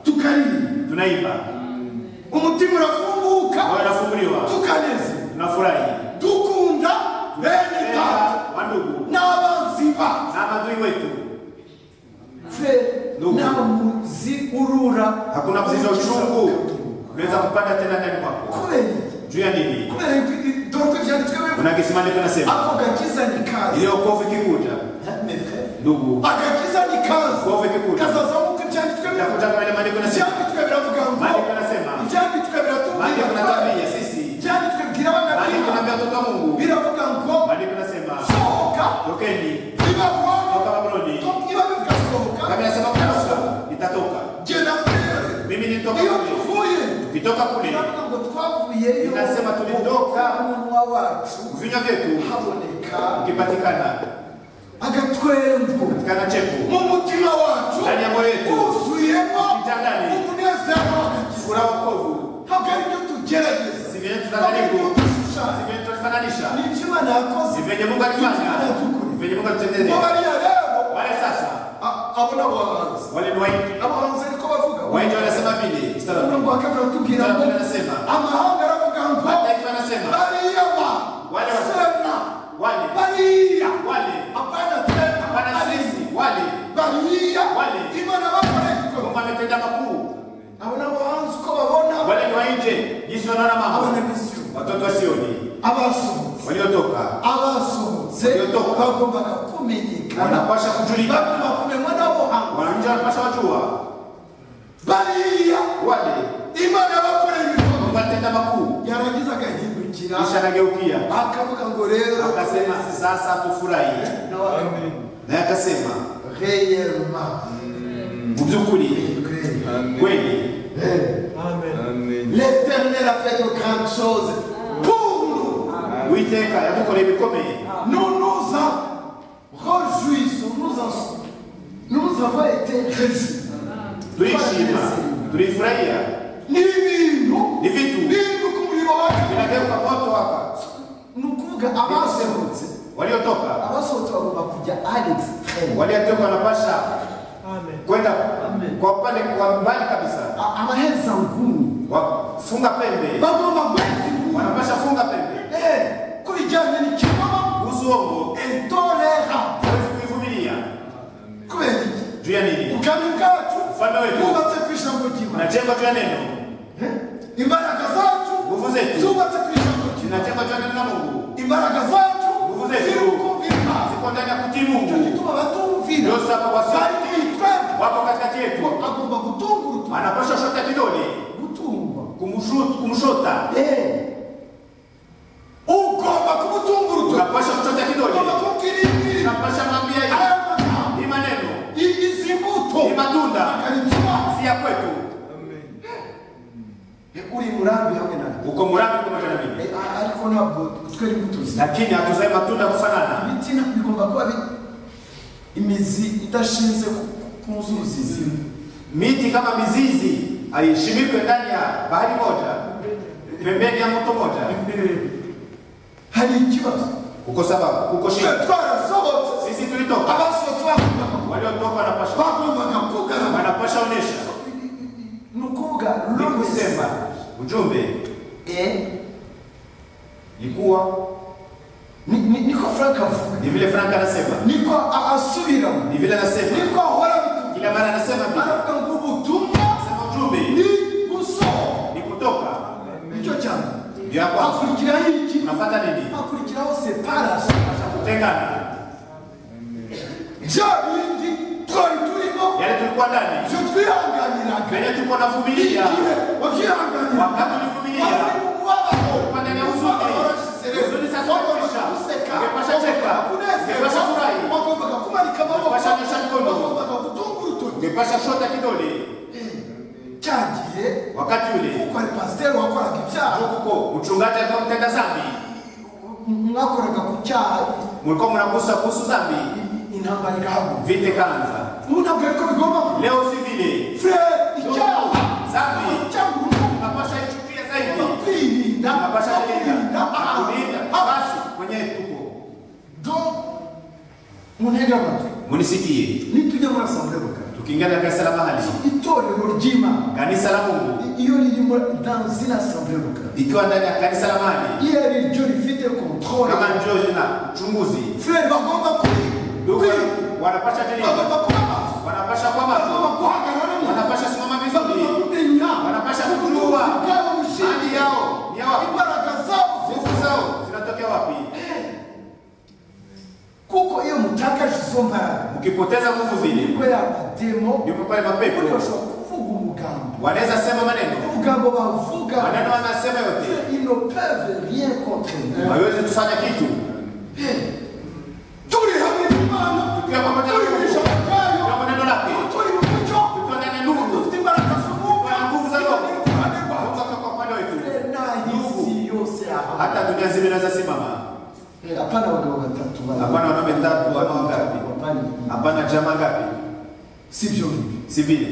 tukarira tunaiba umutima urafunguka wao wanafunguliwa tukaneze tunafurahi dukunda bene data Tena, wandugu n'abanzi bacu na madui wetu fe Ndugu. nta muzi urura hakuna mzizi wa uchungu unaweza kupanda tena ndani mwako kubera iki? juu ya nini kubera yuko i- dore ko byanditswe bivuga kuna kisimani kanasema ako gakiza ni kazi ile okovu ikikuja ndugu agakiza ni kazi okovu ikikuja kazazamuka ibyanditswe biravuga itakuja kumele maandiko yanasema ibyanditswe biravuga maandiko ngo yanasema ibyanditswe maandiko biratubwira yanatuambia sisi ibyanditswe bwira maandiko abana yanatuambia watoto wa Mungu biravuga ngo maandiko yanasema sohoka tokeni iba toka burundu Babuloni iba bivuga twagiyeyo Inasema tulitoka. umunwa wacu vinywa vyetu haboneka ukipatikana agatwembo patikana chefu mu mutima wacu ndani ya moyo wetu wuzuyemo Kitandani. umunezero wacu kuna wokovu habwo aribyo tugerageza si vyenye habwo aribyo tunadhanifu si dushushanya vyenye tunafananisha ni ibyuma nakoze si vyenye mungu alifanya ni vyenye mungu alitutendea ngo bariya rero wale sasa a- abo ni abahanzi wale ni waindi abahanzi ariko bavuga waindi wanasema vile mstari wa umurongo pili. wa kabiri aratubwira Mstari wa ngo pili anasema amahanga aravuga ngo mataifa anasema bariya ba Wale wa- sema wale bariya wale hapana tena hapana bariya sisi wale bariya Wale. imana bakoreye mungu ametenda makuu abo ni abahanzi uko babona wale ni wainje jinsi wanaona abo ni mambo abisiyo watoto wa sioni abasohotse waliotoka abasohotse Waliotoka. bagombaga kumenyekana wanapasha kujulikana bagomba kumenywa n'abohanga wananchi wanapasha wajua bariya wale imana bakoreye ibikorwa mungu alitenda makuu yarangiza agahindukira kisha anageukia akavuga ngo rero akasema sasa tufurahi naye akasema reyelma mu by'ukuri kweli l'eternel a fait de grandes choses pour nous uwiteka yadukoreye ibikomeye nous nous en réjouissons nous en nous avons été réjouis turishima turifurahia ni ibintu ni vitu bintu ku muriro wacu vinageuka moto hapa ni ukuvuga abasohotse waliotoka abasohotse bagomba kujya ari extreme waliotoka wanapasha Amen. kwenda kwa upande kwa mbali kabisa A- abaheza nguni wafunga pembe bagomba guheza inguni wanapasha funga pembe Eh, ku bijyanye n'ikinyoma kuhusu uongo intolerable huwezi kuivumilia kubera iki juu ya nini ubwami bwacu Ufalme wetu. bwubatse ku ijambo ry'imana unajengwa juu ya neno imbaraga zacu Nguvu zetu. zubatse ku ijambo ry'imana zinajengwa juu ya neno la mungu imbaraga zacu Nguvu zetu. ziri kumvira imana ziko ndani ya kutii icyo mungu gituma abatumvira Yose aba basa- bari kwitwemba wapo katikati ko yetu agomba gutunga urutoki anapasha shota kidole gutungwa kumshu- kumshota Eh, ugomba kumutunga urutoki unapasha kuchota kidole ugomba kubwira unapasha mwambia hivi, aya magambo ni maneno izi mbuto ni matunda akarikibaza si ya kwetu uri murambi hamwe nawe uko murambi pamoja na mimi Eh, ariko ntabwo twari mutuzi lakini hatuzae matunda kufanana ibiti na- bigomba kuba bi- imizi idashinze ku- ku nzuzi zimwe miti kama mizizi haishimikwe ndani ya bahari moja pembeni ya moto moja hari ikibazo uko sababu uko twe shida twarasohotse sisi tulitoka abasohotse bagombaga- waliotoka wanapasha bagombaga kugaragara wanapasha onesha ni ukuvuga ni robe kusema ujumbe Eh, ni kuwa ni- ni- niko frank avuga ni vile frank anasema niko a- asubiramo ni vile anasema niko ahora bitu- kila mara anasema vile aravuga ngo ubutumwa anasema ujumbe ni gusohoka ni kutoka nicyo cyane ndio ya kwanza hakurikiraho iki unafuata nini hakurikiraho separasi kutengana bya bindi twari turimo yale tulikuwa ndani ibyo twihanganiraga venye tulikuwa navumilia igihe wabyihanganiraga wakati ulivumilia wari mu mubabaro Upande wa huzuni. Mubabaro warashize rero. Huzuni sasa wagombaga imekwisha. guseka Imekwisha cheka. wagombaga kunezerwa Imekwisha furahi. wagombaga kumanika amaboko Imekwisha nyosha mikono. wagombaga gutunga urutoki ungepasha shota kidole cya gihe wakati ule kuko ari pasiteri wakoraga ibyaha huko mchungaji alikuwa mtenda zambi mwakoraga ku cyaha mulikuwa mnagusa kuhusu zambi intambara igahaguruka vita ikaanza ubu ntabwo ariko bigomba kuba leo si vile furere icyaha Zambi. cyangwa urukundo unapasha ichukia zaidi ugomba kwirinda unapasha kwirinda kulinda kulinda ahantu basi mwenyewe tuko do muntege amatwi munisikie nitujya muri asamburego kare tukiingia katika sala mahali itorero ry'imana kanisa la mungu iyo ririmo dansi n'asamburego kare ikiwa ndani ya kanisa la mahali iyo ari ryo rifite kontrole kama njoo na uchunguzi furere bagomba kuri duka wanapasha bagomba kulinda kuba maso wanapasha kwa bagomba macho guhagarara neza wanapasha simama bagomba vizuri kumenya wanapasha ubutunzi kujua bwabo hali bushingiye yao ni yao imbaraga zabo nguvu zao zinatokea wapi kuko iyo mutakaje izo mbaraga mkipoteza nguvu zile kubera amademo ndipo pale buriya mapepo bashobora kuvuga umugambo wanaweza sema maneno umugambo bavuga maneno wanasema yote ils ne peuvent rien contre nous. hawezi kufanya kitu Turi hamwe n'Imana, Tukiwa pamoja na turi Mungu. mu ijambo ryayo, kama neno lake turi mu mucyo, tukiwa ndani ya dufite nuru imbaraga zo mwuka, Tukiwa na nguvu za tukiwa Roho. n'urukundo rwayo. Mungu akiwa kwa upande wetu Rero nahise, Ndugu, zinazosimama hapana wagabo batatu bana. hapana wanaume tatu ama wangapi Hapana. hapana chama ngapi sivyo hivi si vile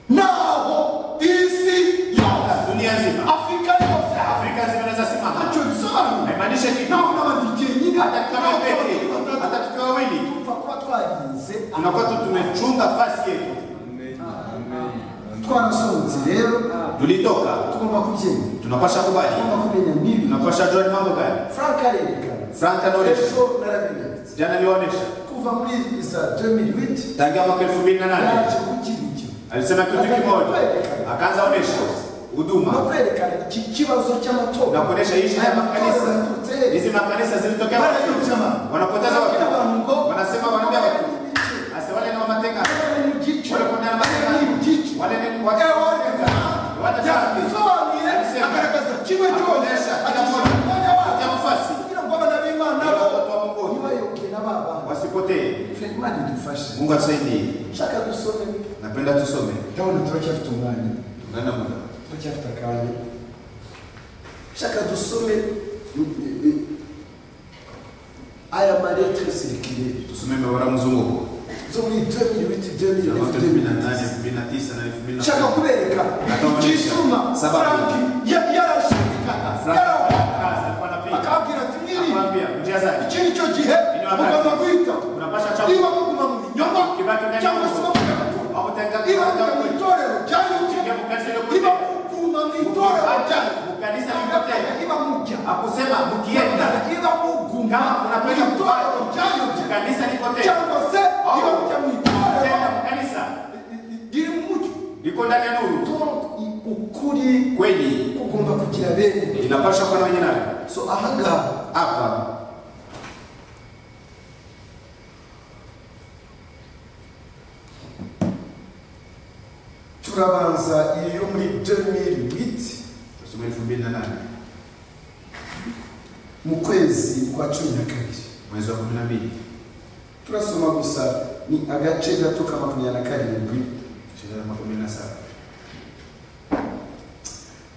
naho isi yose dunia nzima afurika yose afrika nzima inaweza simama ntacyo bisobanura haimaanishi kitu naho n'abadikeye nyine hata tukiwa peke hata tukiwa wawili tuva kuba twarinze tunakuwa tu tumechunga fasi yetu twarasohotse rero tulitoka tugomba kubyemera tunapasha kubali tugomba kumenya nibi tunapasha jua ni mambo gani frank arerekana frank anaonesha ejo narabinyanditse jana aliwaonesha kuva muri za 2008 tangia mwaka elfu mbili na nane yaje kugira icyo alisema kitu kimoja akaanza onesha no huduma kwerekana iki kibazo cy'amatora na kuonesha hishi ya makanisa hizi makanisa zilitokea wanapoteza watu wanasema wanaambia watu hasa wale ni wamateka wale kuna na mateka wale ni watu wale ni kutia mfasi ntibayoboke n'ababana wasipotee Imana idufashe Mungu atusaidie nshaka dusome napenda tusome ndabona turacyafite umwanya tungana muda turacyafite akanya nshaka dusome mm, mm, aya maretre sirikire tusome mabara mzunguko zo muri 2008 ya mwaka 2009 2008 2009 na 2010 nshaka kubereka igituma frank yarashidikana yarawukata akababwira ati mwirinde akamwambia njia zake iki ni cyo gihe mugomba guhita unapasha niba chakula muguma mu binyoma cyangwa se bavuga au kutenga niba mujya mu itorero rya yuke Mujya mu kanisa ryo kuteka. niba muguma mu itorero rya Mu kanisa ryo kuteka. niba mujya akusema mkienda niba muguma Kama mu unapenda itorero rya yuke kanisa liko tena cyangwa se niba mujya mu itorero tena kanisa riri mu mucyo liko ndani ya nuru ukuri kweli kugomba kugira bene inapasha kuwa na wenye nayo so ahangaha hapa turabanza iyi yo muri 2008 tusome elfu mbili na nane mu kwezi kwa cumi na kabiri mwezi wa kumi na mbili turasoma gusa ni agace gato ka makumyabiri na karindwi shekara makumi na saba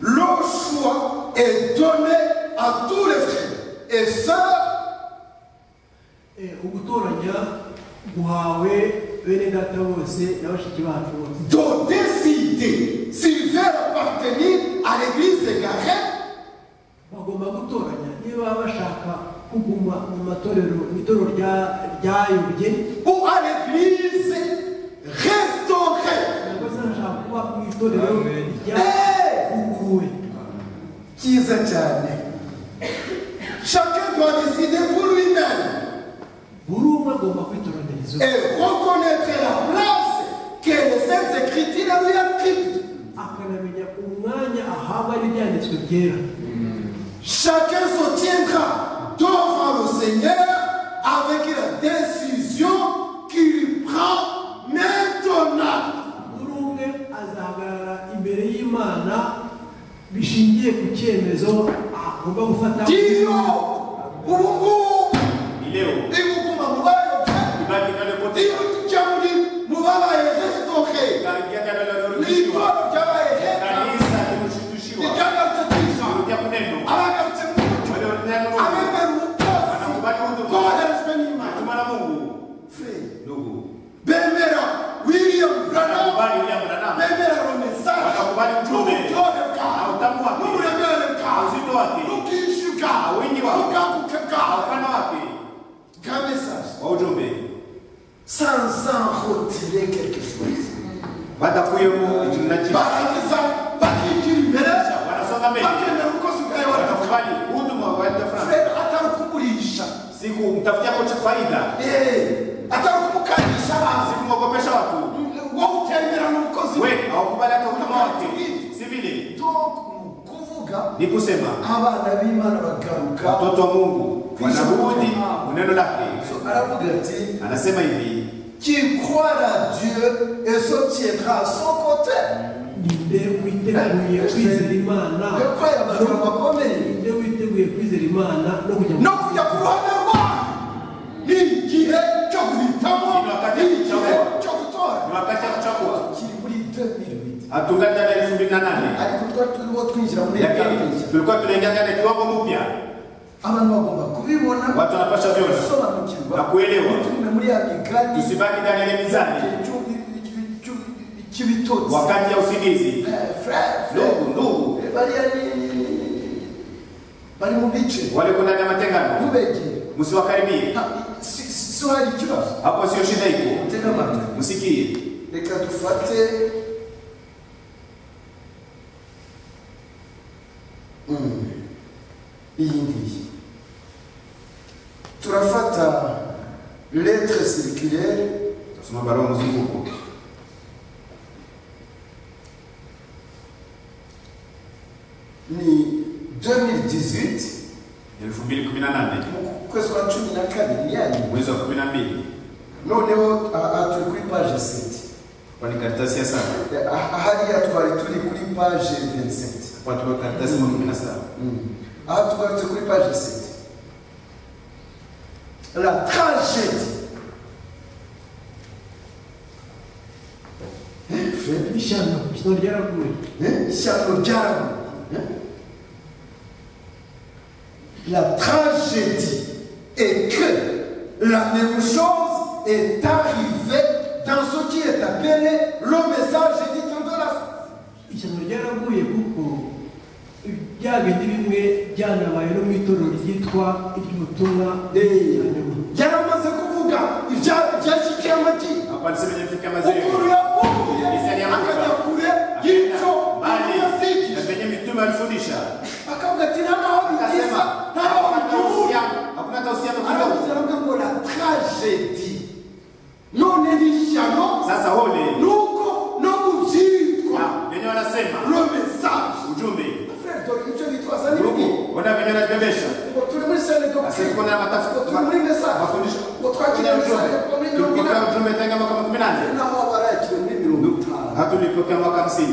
Le choix est donné à tous les frères et sœurs Eh, ugutoranya guhawe bene data bose na bashiki bacu bose de décider s'ils veulent appartenir à l'église égarée bagomba gutoranya niba bashaka kuguma mu matorero mu itorero rya- ryayobye ou à l'église restaurée. ntabwo zashaka kuba mu itorero ryavuguruwe cyiza cyane Chacun doit décider pour lui-même buri umwe agomba kwitoraniriza uwe. et reconnaître la place que les saintes écritures lui attribuent. akanamenya umwanya ahabwa n'ibyanditswe byera Chacun se tiendra devant le Seigneur avec la décision qu'il prend maintenant. buri umwe azahagarara imbere y'imana bishingiye ku cyemezo agomba gufata Dio, ubu ni leo ibukuma mubayoke, ibaki ndani pote ibujamuli mubabaye restaurer. ikaingia ndani ya nuru Litoro ryabaye kanisa limeshindushiwa ryagatatiza kutia kuneno abagarutse mu mucyo wale ndani ya nuru abemera ubutasi wanakubali huduma koherejwe n'Imana. tumana Mungu ndugu Bemera William Branham kubali William Branham bemera renaissance Wanakubali ujumbe. n'ubutore bwawe Utamu wake. n'uburemere bwawe uzito wake n'ubwinshi bwawe Wingi wake. n'ubwaguke bwawe upana wake bwa message wa ujumbe sans en retirer quelque chose badakuyemo ikintu na kimwe barangiza bakigira imbere wanasonga mbele bakemera ubukozi bwawe bakavuga watakubali huduma wa Frank fred atarukugurisha siku mtafutia kocha faida atarukumukanisha si kumwogopesha watu wo utembera mu bukozi we hawakubali hata huduma wake si vile donc mu kuvuga ni kusema abana b'imana bagaruka watoto wa Mungu wanarudi mu neno lake So, aravuga ati anasema hivi qui croit à Dieu et se tiendra à son côté ninde witeguye kwizera imana yo kwera amagambo akomeye ninde witeguye kwizera imana no kujya mu- no kujya ku ruhande rwawe ni igihe cyo guhitamo ni igihe cyo gutora ni wakati wa kuchagua kiri muri 2008 atungana na elfu mbili na nane ariko twari turimo twinjira muri lakini tulikuwa tunaingia katika kiwango mpya abantu bagomba kubibona watu wanapaswa vyona gusobanukirwa na kuelewa. ntitume muri ya migani tusibaki ndani ya mizani cy'ibitotsi wakati ya usingizi Eh, fra- fra- ndugu ndugu eh, bariya ni- ni- ni- ni- ni- bari mu bice waliko ndani ya matengano ntubegere msiwakaribie Ha- si si- si hari ikibazo hapo sio shida iko tega amatwi msikie reka dufate Mm. iyi ngiyi turafata letre circulaire tasoma barua ya mzunguko ni 2018 2018 mu kwezi kwa cumi na kabiri yanyu mwezi wa 12 noneho aha turi kuri paje 7 kwani karatasi ya saba Ah, hariya twari turi kuri paje 27 watu wa karatasi wa 17 Mm. aha tugarutse kuri paje 7 la tragédie Eh, Fred? ishyano ishyano ryaraguye Eh, ishyano ryabo la tragédie est que la même chose est arrivée dans ce qui est appelé le message éditeur de la foi ishyano ryaraguye kuko byagenze bimwe byanabaye no mu itorero ryitwa iry'ubutumwa bw'ikirangantego. yaramaze kuvuga ibya- ibyashyikiye amagi hapa nisemejafika ukuru mazeru yakuye Izari yamanuka. akajya kure y'icyo mali na amasikiye penye mitume alifundisha akavuga ati nta naho akasema bigiza nta naho hakuna bituye uhusiano hakuna hata uhusiano kidogo aravuze aravuga ngo la tragédie none n'ishyano sasa hole nuko no kubyitwa na wenyewe wanasema le message ujumbe frere dore icyo bitwaza n'ibindi ruku ona venye anabebesha ngo turi muri sene sasa tuko na ngo turi muri matafuta message mafundisho ngo twakiriye message ngo ni mirongo tulipokea inani ujumbe tangu mwaka 18 naho abarakiriwe muri mirongo itanu hatulipokea mwaka 50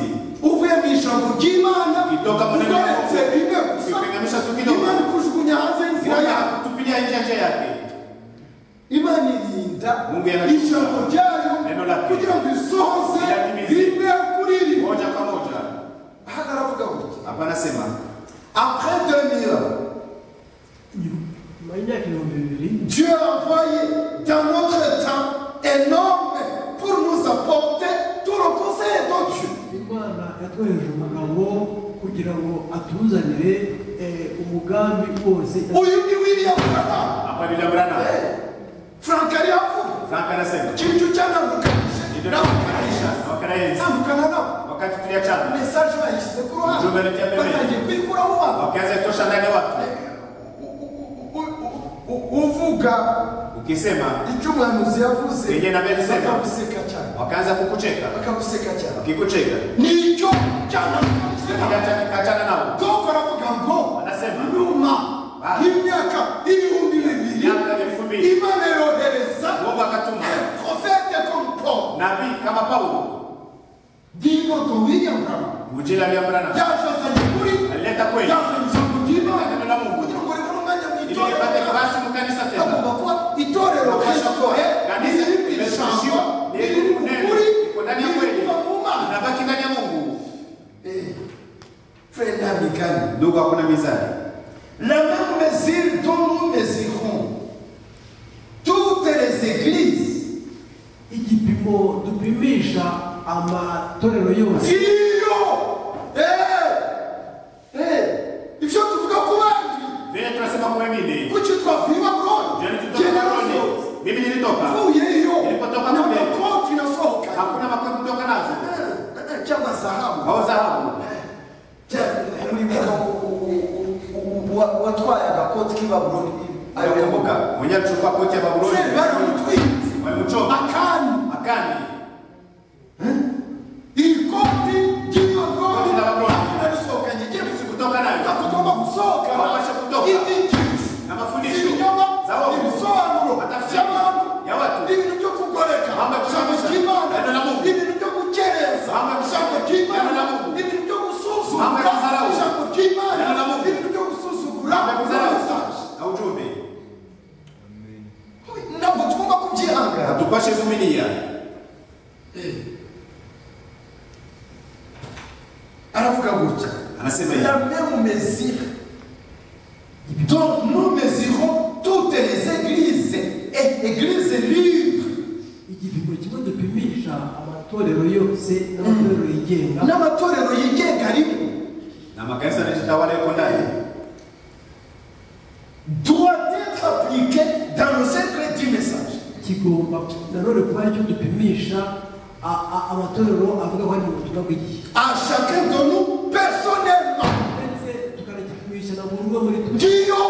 uvuye mu ijambo ry'imana Itoka mu neno ugeretse rya rimwe Mungu. gusa Ipiganisha tu kidogo. imana ikujugunya hanze y'inzira yawe Tunataka kutupilia nje nje yake imana irinda Mungu yanatupa. ijambo ryayo Neno lake. kugira ngo isohoze Iratimize. rimwe kuri rimwe moja kwa moja hano aravuga gutya hapa anasema après deux mille ans nyuma y'imyaka ibihumbi bibiri Dieu a envoyé dans notre temps un homme pour nous apporter tout le conseil de Dieu. imana yatwohereje umugabo kugira ngo atuzanire eh, umugambi wose Uyu ni William Branham. hapa bila brana Frank Ariafu. franka anasema Kintu cyanavukanije Ndio tunakukaribisha navukanisha wakarayenzi namukana nabo wakati tuliachana mesaje bayishyize ku ruhande Ujumbe alitia mbele. batangiye kuyikuraho abantu wakianza kutosha ndani ya watu U- u- u- uvuga ukisema icyo umuhanuzi yavuze Yeye na Beni sema. bakaguseka cyane wakaanza kukucheka bakaguseka cyane wakikucheka nicyo cyanavukanije nabo kachana nao Doko aravuga ngo Anasema. nyuma Ah. y'imyaka ibihumbi bibiri miaka elfu mbili imana yohereza mungu akatuma profete comme Paul nabii kama paulo dimoto William Branham ujira lya brana yazazanye kuri alileta kweli yazanye ijambo ry'Imana Neno la Mungu. kugira ngo ribone umwanya mu ili itorero lipate nafasi mu kanisa tena agomba kuba itorero Bakasha kuwa ritoye kanisa ririmo iri limezungushiwa jambo neno ririmo neno ukuri iko ndani ya kweli ririmo mu Mana inabaki ndani ya mungu Eh, frère nta migani ndugu hakuna mizani La même mesure dont nous mesurons toutes les églises, igipimo dupimisha amatorero yose Iyo! Eh! Eh! Ivyo tuvuga ku bandi, vile tunasema kwa wengine kuki twavuye i jana Babuloni? tutoka Generation Babuloni mimi nilitoka mvuye iyo, Nilipotoka na kule. makoti nasohoka. hakuna makao kutoka nazo Eh, eh, Chama zahabu. au dhahabu Cha- ulibuka u- u- u- u- wa- watwaye agakoti k'i Babuloni. Ayo alikumbuka mwenyewe alichukua koti ya Babuloni Fred baramutwitse. walimchoma Akani. akani ikoti ry'ibagoni Koti la Babuloni. narisohokanye Sisi jyewe kutoka nayo tugomba gusohoka Wabasha kutoka. ibyinjizi na mafundisho ibinyoma za wovu, ibisobanuro matafsiri by'abantu ya watu ibintu byo kugoreka Mambo ya ijambo kusababisha. ry'imana Neno la Mungu. ibintu byo gukereza Mambo ya ijambo kusababisha. ry'imana Neno la Mungu. ibintu byo Mambo gusuzugura ya kudharau. ijambo ry'imana Neno la Mungu. ibintu byo gusuzugura amekuzarau message. na ujumbe ntabwo tugomba kubyihangana hatupashe vumilia aravuga gutya anasema hivi la même mesure dont nous église libre igipimo kimwe dupimisha amatorero yose n'amatorero yigenga n'amatorero yigenga arimo na makanisa yanajitawala yuko ndani doit être appliqué dans le secret du message. kigomba nanone kuba aricyo dupimisha a- a- amatorero avuga ko ari mu butumwa bw'igihe À chacun de nous, personnellement, ndetse tukanagipimisha na buri umwe muri twe Dieu,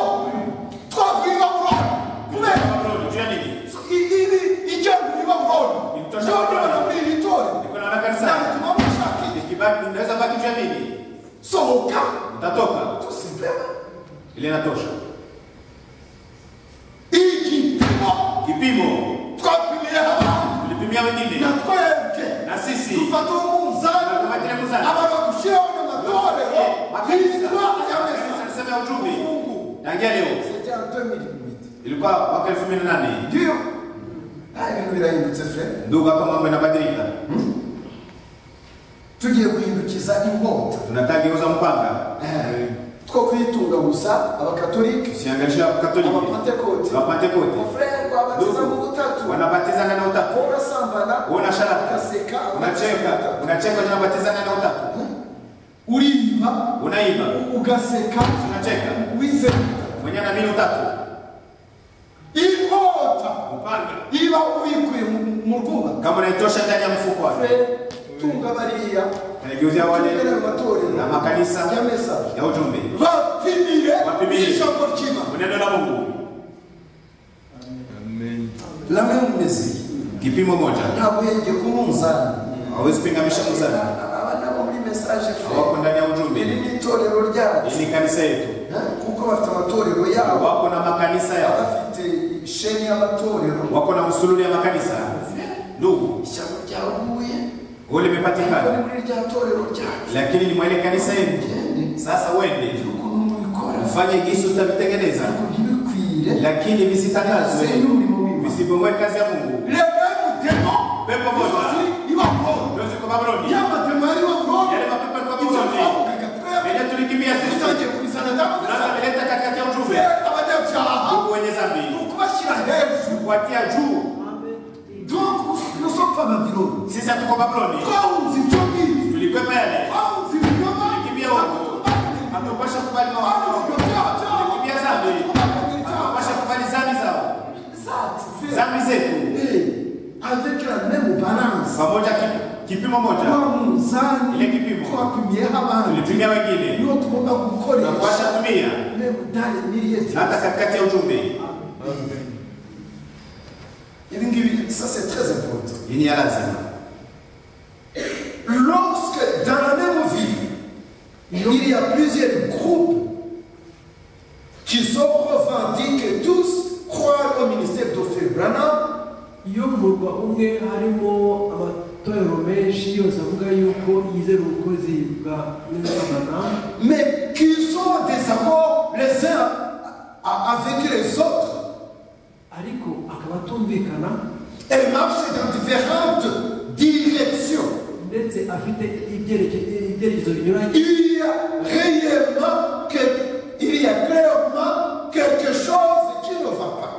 toi vivant rôle, vous-même, Paulo, juu ya nini il il- il- Dieu vivant rôle, je donne militaire, niko naona dans kanisa le moment chacun, nikibaki naweza baki juu ya nini son cas, utatoka tout simplement, ile inatosha il dit, toi, kipimo toi prière, tulipimia wengine na twebwe na sisi tufate umuzani, tukabatile muzani ababakushyeho n'amatorero, makanisa yitwa makanisa ayamesa, niseme ya ujumbe tangia leo C'était en 2008. ilikuwa mwaka 2008 Dieu, ah, ibintu birahindutse frere. ndugu hapa mambo yanabadilika Tugiye guhindukiza inkota tunataka geuza mpanga two kuyitunga gusa abakatolike, usiangalia katoliki abapentekote, wapantekote frere babatiza mu butatu, wanabatizana na utatu wowe urasambana, Wowe unasharaba. ugaseka, unacheka unacheka ndio unabatizana na utatu uriba, unaiba ugaseka, unacheka wizera. mwenye na mimi utatu inkota mpanga iba uyikuye mu- mu rwubaka kama unaitosha ndani ya mfuko wake frere tunga bariya nageuzia wale tungana mu matorero na makanisa ya mesa ya ujumbe bapimire Bapimire. ijambo ry'imana neno la Mungu lamwe mumeze kipimo moja ntabwo yenge ku munzani hawezi pinganisha mzana aba nabo muri mesaje frere hawako ndani ya iri ujumbe ni itorero ryacu hii ni kanisa yetu Eh, kuko bafite amatorero yabo wako na makanisa yao abafite isheni y'amatorero wako na msululu ya makanisa ndugu ishyamba ryaguye wewe ariko ni limepatikana muri rya torero ryacu lakini ni mwele kanisa yenu sasa wende ukuntu mubikora ufanye gisi utavitengeneza ariko ntibikwire lakini visitangazwe visipomwe kazi ya mungu reba y'umutemo pepo moja iba nkora ndio ziko babiloni y'amatemo yariba nkora yale mapepo yalikuwa icyo babiloni twavugaga twebwe yenye tulikimbia sisi tuzagiye kubizana naza ndamugaza vileta katikati ya twe ujumbe abanyabyaha ndugu wenye ni dhambi ukubashyira hejuru kuatia juu donc nous sommes pas babylone sisi hatuko babiloni twahunze ibyo ngibi tulikwepa yale twahunze ibinyoma Tulikimbia uko. hatupasha kubali mawazo tulikimbia dhambi hatupasha kubali dhambi zao dhambi zetu avec la même balance pamoja ki- kipimo moja wa Ile munzani kipimo. twapimyeho abandi tulipimia wengine niwo tugomba tunapasha gukoresha tumia meme dale miliyeti hata katikati ya ujumbe ibi ngibi ça c'est très important hii ni ya lazima lorsque dans la même ville il y a plusieurs groupes qui se revendiquent et tous croient au ministère d'Ophir Branham iyo mu murwa umwe harimo amatorero menshi yose avuga yuko yizera ubukozi bwa nyiramana mais qui sont en désaccord les uns a- a- avec les autres ariko akaba atumvikana et marchent dans différentes directions ndetse afite ibyerekezo ibyerekezo binyuranye il y a réellement que- il y a clairement quelque chose qui ne va pas.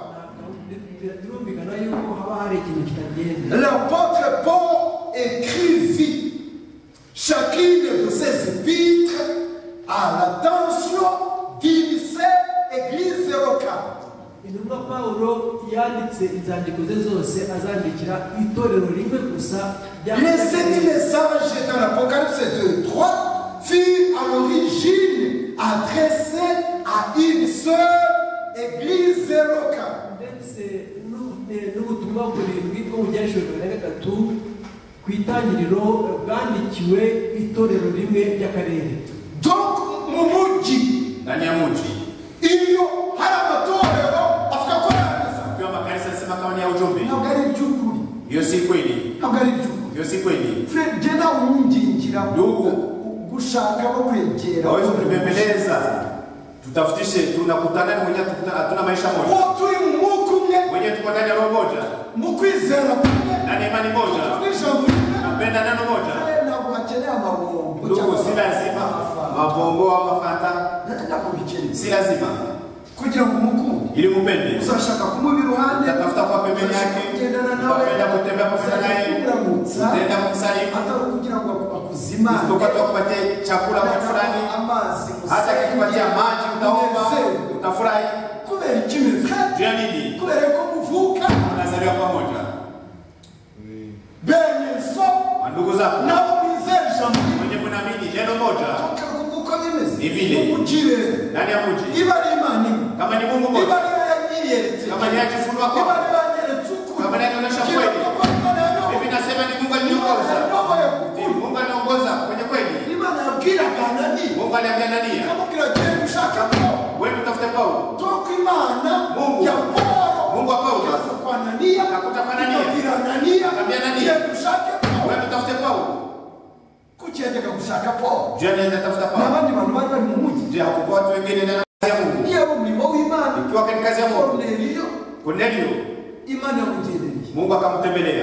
birumvikana yuko haba hari ikintu kitagenda L'apôtre Paul écrivit chacune de ses épîtres à l'attention d'une seule église locale. intumwa pawulo yanditse inzandiko ze zose azandikira itorero rimwe gusa Les sept messages dans l'Apocalypse 2, 3 furent à l'origine adressés à une seule église locale. ndetse n'u- eh, n'ubutumwa burindwi bwo mu byashuri bibiri na gatatu ku itangiriro bwandikiwe itorero rimwe ry'akarere Donc, Mumuji, ndani ya mji iyo hari amatorero avuga ko yangiza ukiwa makanisa nasema kama ni ya ujumbe ntabwo ari iby'ukuri hiyo si kweli ntabwo ari iby'ukuri hiyo si kweli fred jya nawe unyingingira Ndugu. gushaka no kwegera hawezi kutubembeleza tutafutishe tunakutana ni mwenyewe tukuta- hatuna maisha moja uwo turi mu mwuka umwe mwenyewe tuko ndani ya roho moja mu kwizera kumwe ndani ya imani mu moja ijambo rimwe napenda neno moja Fred ntabwo hakeneye amabombo ndugu si lazima amafaranga mabombo wa mafanta ntabwo bikeneye si lazima kugira ngo umukunde ili upende uzashaka kumuba iruhande utatafuta kuwa pembeni uzashaka yake kugendana nawe ukapenda kutembea pamoja naye kukuramutsa utaenda kumsalimu atari ukugira ngo akuzimane tukatoa kupatia chakula kwa fulani amazi hata kikupatia maji utaomba Unezerwe. utafurahi kubera iki muvukana juu ya nini kubera ko muvuka unazaliwa pamoja benye so ndugu zako nabo bizera ijambo mwenye mnaamini neno moja ryawe uko bimeze Ni vile. umugire ndani ya mji niba ari imana imwe kama ni Mungu niba moja ari we yanyiyerekeje kama ni yakifunua niba kwako ari we yanyeretse ukuri Kama yanyonesha kila kweli. kitu Imana yanyoboye. mimi nasema ni Mungu Imana aliongoza yanyoboye ni kukuri Mungu aliongoza kwenye kweli imana yabwiraga nani Mungu aliambia Anania ikamubwira genda ushaka ko wewe utafute Paulo toka imana Mungu. ya poro Mungu wa Paulo. ikaza kwa ananiya Akakuta kwa Anania. ikabwira ananiya Akamwambia Ananiya. genda ushake poro wewe utafute Paulo kuki yajyaga gushaka poro je nenda tafuta Paulo n'abandi bantu bari bari mu mujyi je hakukuwa watu wengine ndani ya Mungu niyo ari umurimo w'imana ukiwa katika kazi ya Mungu koruneliyo Cornelio imana yamugendereye Mungu akamtembelea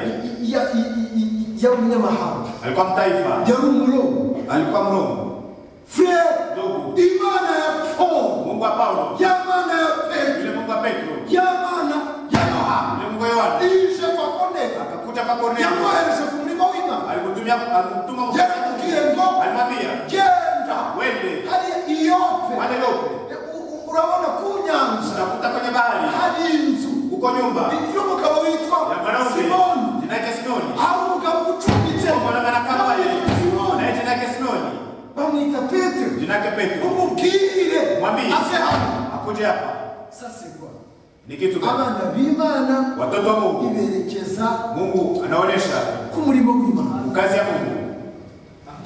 Ya- i- i- i- i- yari umunyamahanga alikuwa mtaifa yari umurobo alikuwa mromo furere ndugu imana ya poro Mungu wa Paulo y'amana ya petero yule Mungu wa Petro y'amana ya yohana yule Mungu wa Yohana ije kwa koruneliyo akakuta kwa Cornelio yamwohereje ku murimo w'imana alikutumia alikutuma yaramubwiye ngo alimwambia genda wende hari iyope wale yote U- u- urabona ku nyanja utakuta kwenye bahari hari inzu uko nyumba y'umugabo witwa ya mwanaume simoni jina yake Simoni hari umugabo ucumbitse mwanaume anakaa pale bamwita simoni naye jina yake Simoni bamwita petero jina yake Petro umubwire Mwambie. ase hano akuja hapa sasekwa ni kitu gani abana b'imana watoto wa Mungu iberekeza Mungu anaonesha ku murimo w'imana kazi ya Mungu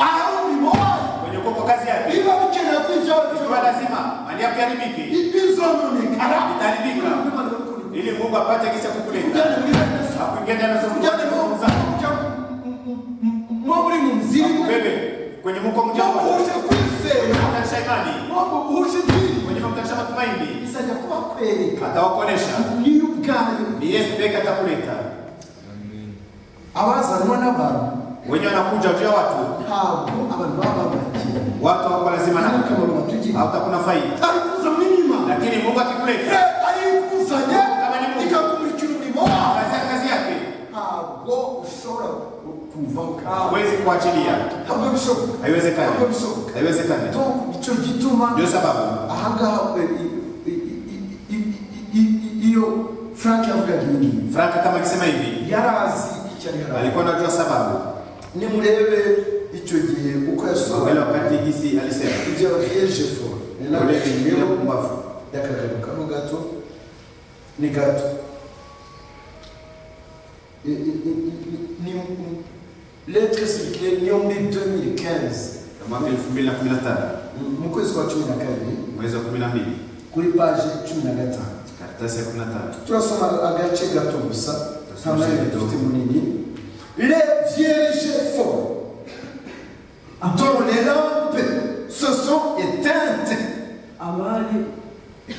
aho umurimo wayo kwenye kuko kazi yake biba bikenera ko ibyo ikiwa lazima mali yako iharibike bizononekara itaribika ili Mungu apate kisa kukuleta kujyana muri bene akuingia ndani ya soko kujyana mu kuzungumza kujya mo muri mu muzirimo kubebe kwenye muko mo mjambo muhuje kwizera mtanisha imani mo muhuje idini kwenye mtanisha matumaini izajya kubakwereka atawakonesha niyo ubwayo ni Yesu pekee atakuleta abazanwa n'abantu wenye wanakuja ujia watu ntabwo abantu baba babakiye watu wako lazima na akamaro batugirira hata kuna faida arikuza muri imana lakini Mungu akikuleta arikuzanye ikakumurikira umurimo wawe kazi kazi yake ntabwo ushobora kuva kawe huwezi kuachilia ntabwo bishoboka haiwezekani ntabwo bishoboka haiwezekani Donc, nicyo gituma ndio sababu ahangaha we- i- i- i- i- i- i- iyo frank yavugaga ibingibi Frank kama akisema hivi yarazi icyo ari harazi alikuwa anajua sababu nimurebe icyo gihe uko wala yasohora wakati hisi alisema ibyo yabayeje fo ni nawe Urebe yashimiye ibyo mu mbavu yakagarukamo gato ni gato I- i- i- i- ni letre circulaire niyo muri 2015 ya mwaka 2015 mu kwezi kwa cumi na kabiri mwezi wa 12 kuri paje cumi na gatanu karatasi ya 15 turasoma agace gato gusa nta Turasoma mwanya gato. dufite munini le vierge fort dont les lampes se sont éteintes abari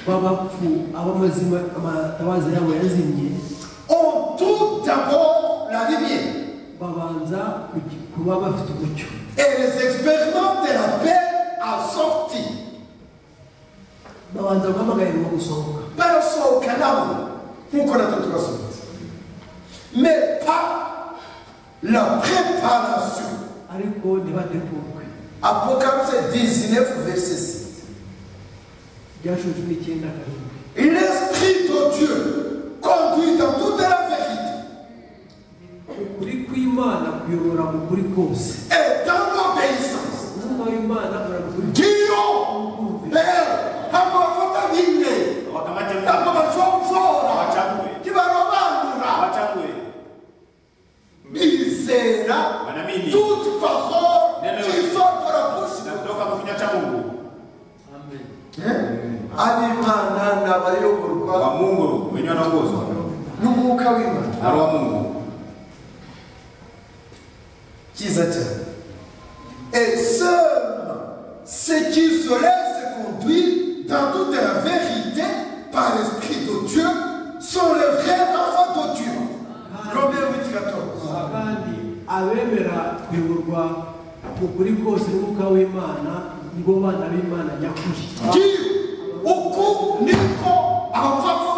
b'abapfu abamazima amatabaza yabo yazimye ont tout d'abord la lumière babanza kugi- kuba bafite umucyo et les expériments de la paix a sorti babanza guhamagarirwa gusohoka barasohoka nabo nkuko natwe turasohotse mais pas la préparation ariko ntibategurwe apocalypse 19 verset 6 ibyashoje cumi n'icyenda karindwi L'Esprit de Dieu conduit dans toute la vérité ukuri kw'imana kuyobora mu kuri kose et dans l'obéissance. umwuka w'imana urakuri Diyo, Père, abafata bine, wakamate ntabwo mtamba bashobora wachague ntibarobanura wachague bizera wanaamini toute parole qui sort de la bouche na de kutoka kwa kinywa cha Mungu Dieu. ab'imana ni abayoborwa wa Mungu wenye wanaongozwa n'umwuka w'imana na roho wa Mungu cyiza cyane et seulement ceux qui se laissent conduire dans toute la vérité par l'esprit de Dieu sont les vrais enfants de Dieu Romains 8 14 kandi abemera kuyoborwa mu kuri kose n'umwuka w'imana nibo bana b'imana nyakuri Dieu uku niko abapfapfa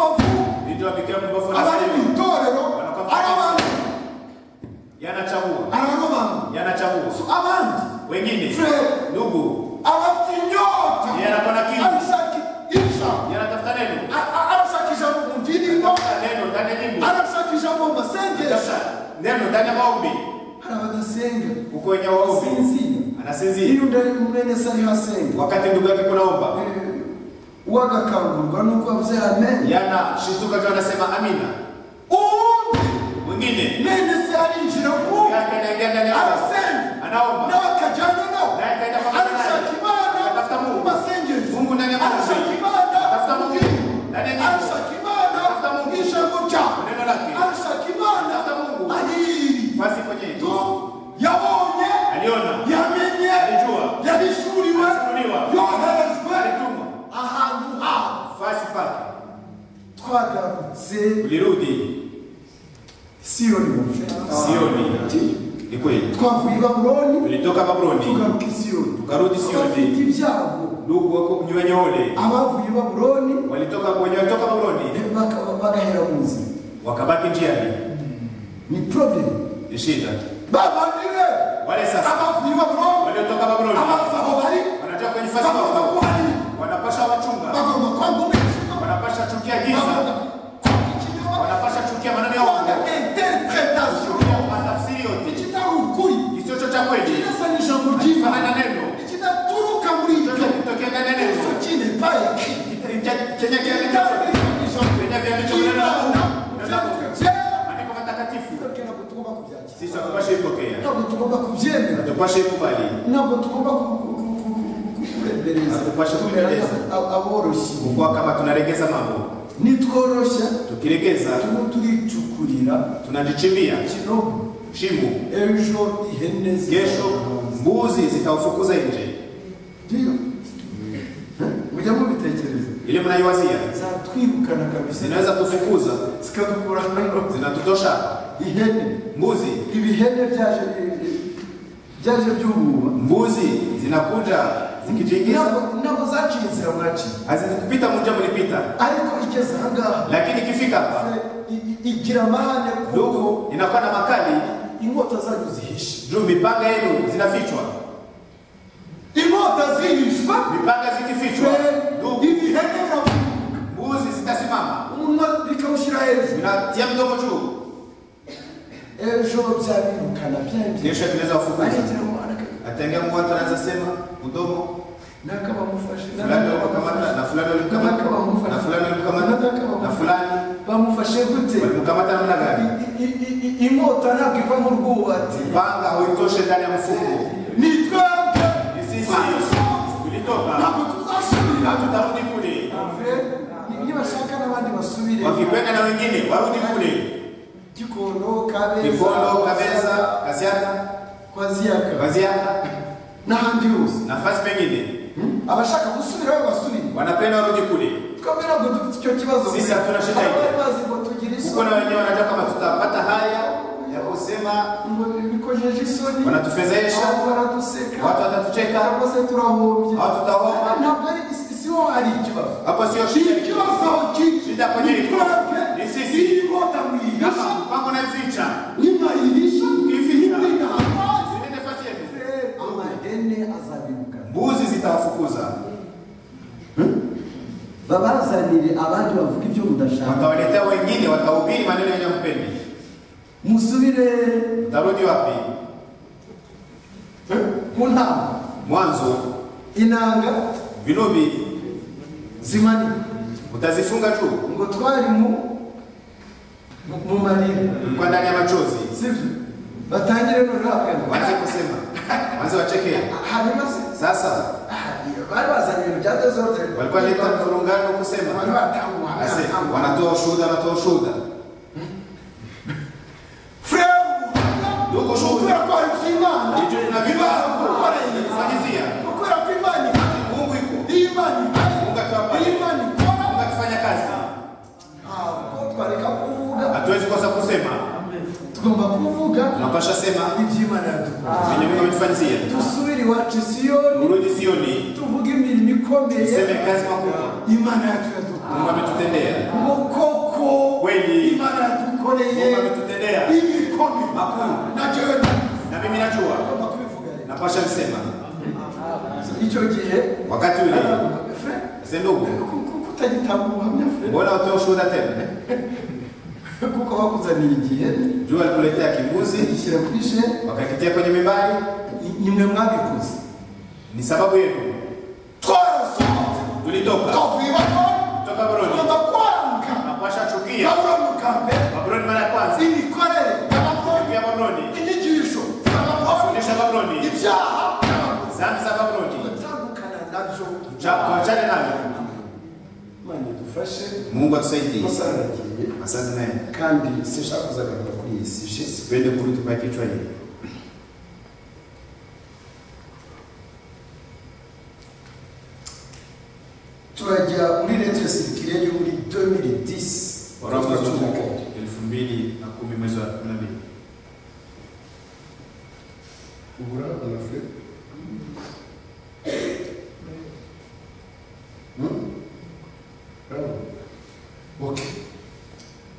wengine frère ndugu alafu nyota yeye anakuwa na kiu alisaki isha yeye anatafuta neno A- a- anasaki jambo mjini ngo anatafuta neno ndani ya nyimbo anasaki jambo masengesha anatafuta neno ndani ya maombi hari abadasenga uko wenye waombi sinzira anasinzia iyo undi ari mu mwene se ariho asenga wakati ndugu yake kunaomba Eh, uwo agakangurwa nuko abyeyi amenye yanashituka akiwa anasema amina uundi mwingine nene se arinjira ndugu ku yake anaingia ndani ya maombi. arasenga anaomba nawe akajyana naye nao akaenda pamoja naye. arashaka imana Anatafuta Mungu. masengesho Mungu ndani ya maombi arashaka imana Tafuta Mungu ndani ya nyimbo arashaka imana ijambo ryawe neno lake arashaka imana Tafuta Mungu. ahiri basi kwenye tu yabonye aliona yamenye Alijua. yabisuriwe Alisuriwa. yoherezwe alitumwa ahantu hawe fasi pake twagarutse ulirudi siyoni bafite sioni ni kweli twavuye i babuloni ulitoka baburoni tugaruka i siyoni ukarudi abafite sioni ibyago ndugu wako mnywenye ole abavuye i babuloni walitoka wenye walitoka baburoni bakaba bagahera mu nzira wakabaki njiani ni problem ni shida babandire wale sasa abavuye baburoni waliotoka baburoni abaza aho bari wanatoka kwenye fasi bagomba pako kuharira wanapasha wachunga bagomba kwanga umwijima wanapasha chukia bagomba giza kwanga ikinyoma wanapasha chukia maneno ya kwanga uongo interpretation matafsiri yote ikitari ukuri kisicho cha kweli kinasa ni ijambo kifanana ryiza na neno ikidaturuka muri ibyo chochote kitokea ndani ya neno kristo kine payekiri chenye kiandikwa kwenye viandiko vya neno la Mungu neno la Mungu maandiko matakatifu ntabwo tugomba kubyakira sisi hatupashe ipokea ntabwo tugomba kubyemera hatupashe ikubali ntabwo tugomba ku- ku- ku- ku- ku- kurebereza Hatupashe kurebereza. Ab- aboroshyi kukuwa kama tunaregeza mambo nitworoshya tukiregeza turimo turicukurira tunajichimbia kino shimo ejo ihene kesho mbuzi zitaufukuza nje ndiyo mujya mubitekereza ile mnaiwazia zatwirukana kabisa zinaweza kufukuza zikadukura hano zinatutosha ihene mbuzi ibihene byaje bi- byaje byububa mbuzi zinakuja zikijiingiza Ntabwo- ntabwo zaciye inzira mwaciye hazikupita munja mulipita ariko igeze ahangaha lakini ikifika hapa i- i- igira amahane kuko ndugu inakuwa na makali inkota zanyu zihishe juu mipanga yenu zinafichwa inkota zihishwa mipanga zikifichwa ndugu ibihene biravuga mbuzi zitasimama umunwa bikawushyira hejuru zinatia mdomo juu ejo byabirukana byangiye kesho vinaweza kufukuza arigira amahane kabisa. ataingia mtu anaweza sema mdomo nakabamufashe fulani walikamata na fulani walikamata na fulani walikamata na fulani bamufashe gute walimkamata namna gani I- i- i- i- inkota ntabwo iva mu rwubati mipanga huitoshe ndani ya mfuko ni twebwe ni sisi badusohoze tulitoka ntabwo tuzasubira tutarudi kule nibashaka n'abandi basubire wakipenda na wengine warudi kule gikondo kabeza kikondo kabeza kasiata kwaziyaka baziata n'ahandi hose nafasi pengine abashaka gusubira we basubire wanapenda warudi kule twebwe ntabwo dufite icyo kibazo Sisi hatuna shida hiyo. Abari bazi ngo tugire kuko isoni na wenyewe wanajua kama tutapata haya ya kusema ngo bikojeje isoni wanatufedhesha abantu baraduseka watu watatucheka cyangwa se turahombye au tutahoma ntabwo ari si- si ho hari ikibazo hapo sio shida ikibazo kiri shida kwenye ni iko twebwe ni sisi inkota muyihisha mpango naficha nimayihisha Ukiyificha. nimwina amazi zile nafasi yetu amahene azabirukana mbuzi zitawafukuza babazanire abandi bavuga ibyo mudashaka watawaletea wengine watahubiri maneno yenye mpendi musubire utarudi wapi ku ntama mwanzo inanga vinubi zimanire utazifunga juu ngo twari mu mu- mu marira ulikuwa ndani ya machozi sibyo batangire noneho waanze kusema waanze wachekea hanyuma se sasa bari bazanye ibintu bya dezode walikuwa leta mfurungano kusema Ase, wanatoa ushuhuda wanatoa ushuhuda frere ubuhamya kubera ko hari by'imana icyo bibaho gukora iyi tunavibakufanyizia kubera ko imana ihari mungu iko iyo imana ihari mungu akiwa iyo pale imana ikora mungu akifanya kazi ntabwo twareka kuvuga hatuwezi kosa kusema tugomba kuvuga tunapasha sema iby'imana yadukora venye mungu ametufanyizia dusubire iwacu i siyoni urudi sioni tuvuge imirimo ikomeye useme kazi makubwa imana yacu yadukora mungu ametutendea ngo koko kweli imana yadukoreye mungu ametutendea ibikomeye makuu na jewe na mimi najua tugomba kubivuga rero napasha kusema icyo gihe wakati ule fre ese ndugu ku- ku- kutagitanga ubuhamya fre mbona utoa ushuhuda tena eh? kuko bakuzaniye igihe jua likuletea kibuzi ishyira kuri she wakakitia kwenye mimbari ni- nimwe mwabikoze ni sababu yenu twarasohotse tulitoka tukavuye bakora kutoka buroni tubanza kwaranga napasha chukia babura mu kambere babuloni mara ya kwanza imikorere y'abakora ya babuloni inyigisho z'abakora fundisha babuloni ibyaha by'abakora zambi za babuloni tandukana nabyo tuachane navyo Imana idufashe mungu atusaidie amasaha aragiye asazi naye kandi sinshaka kuzagaruka kuri iyi si ishize tuende kuri tukae kichwa hii turajya muri letre sirikire yo muri 2010 waraka Tukavuga zunguko ko elfu mbili na kumi mwezi wa kumi na mbili ubura amafi Ok.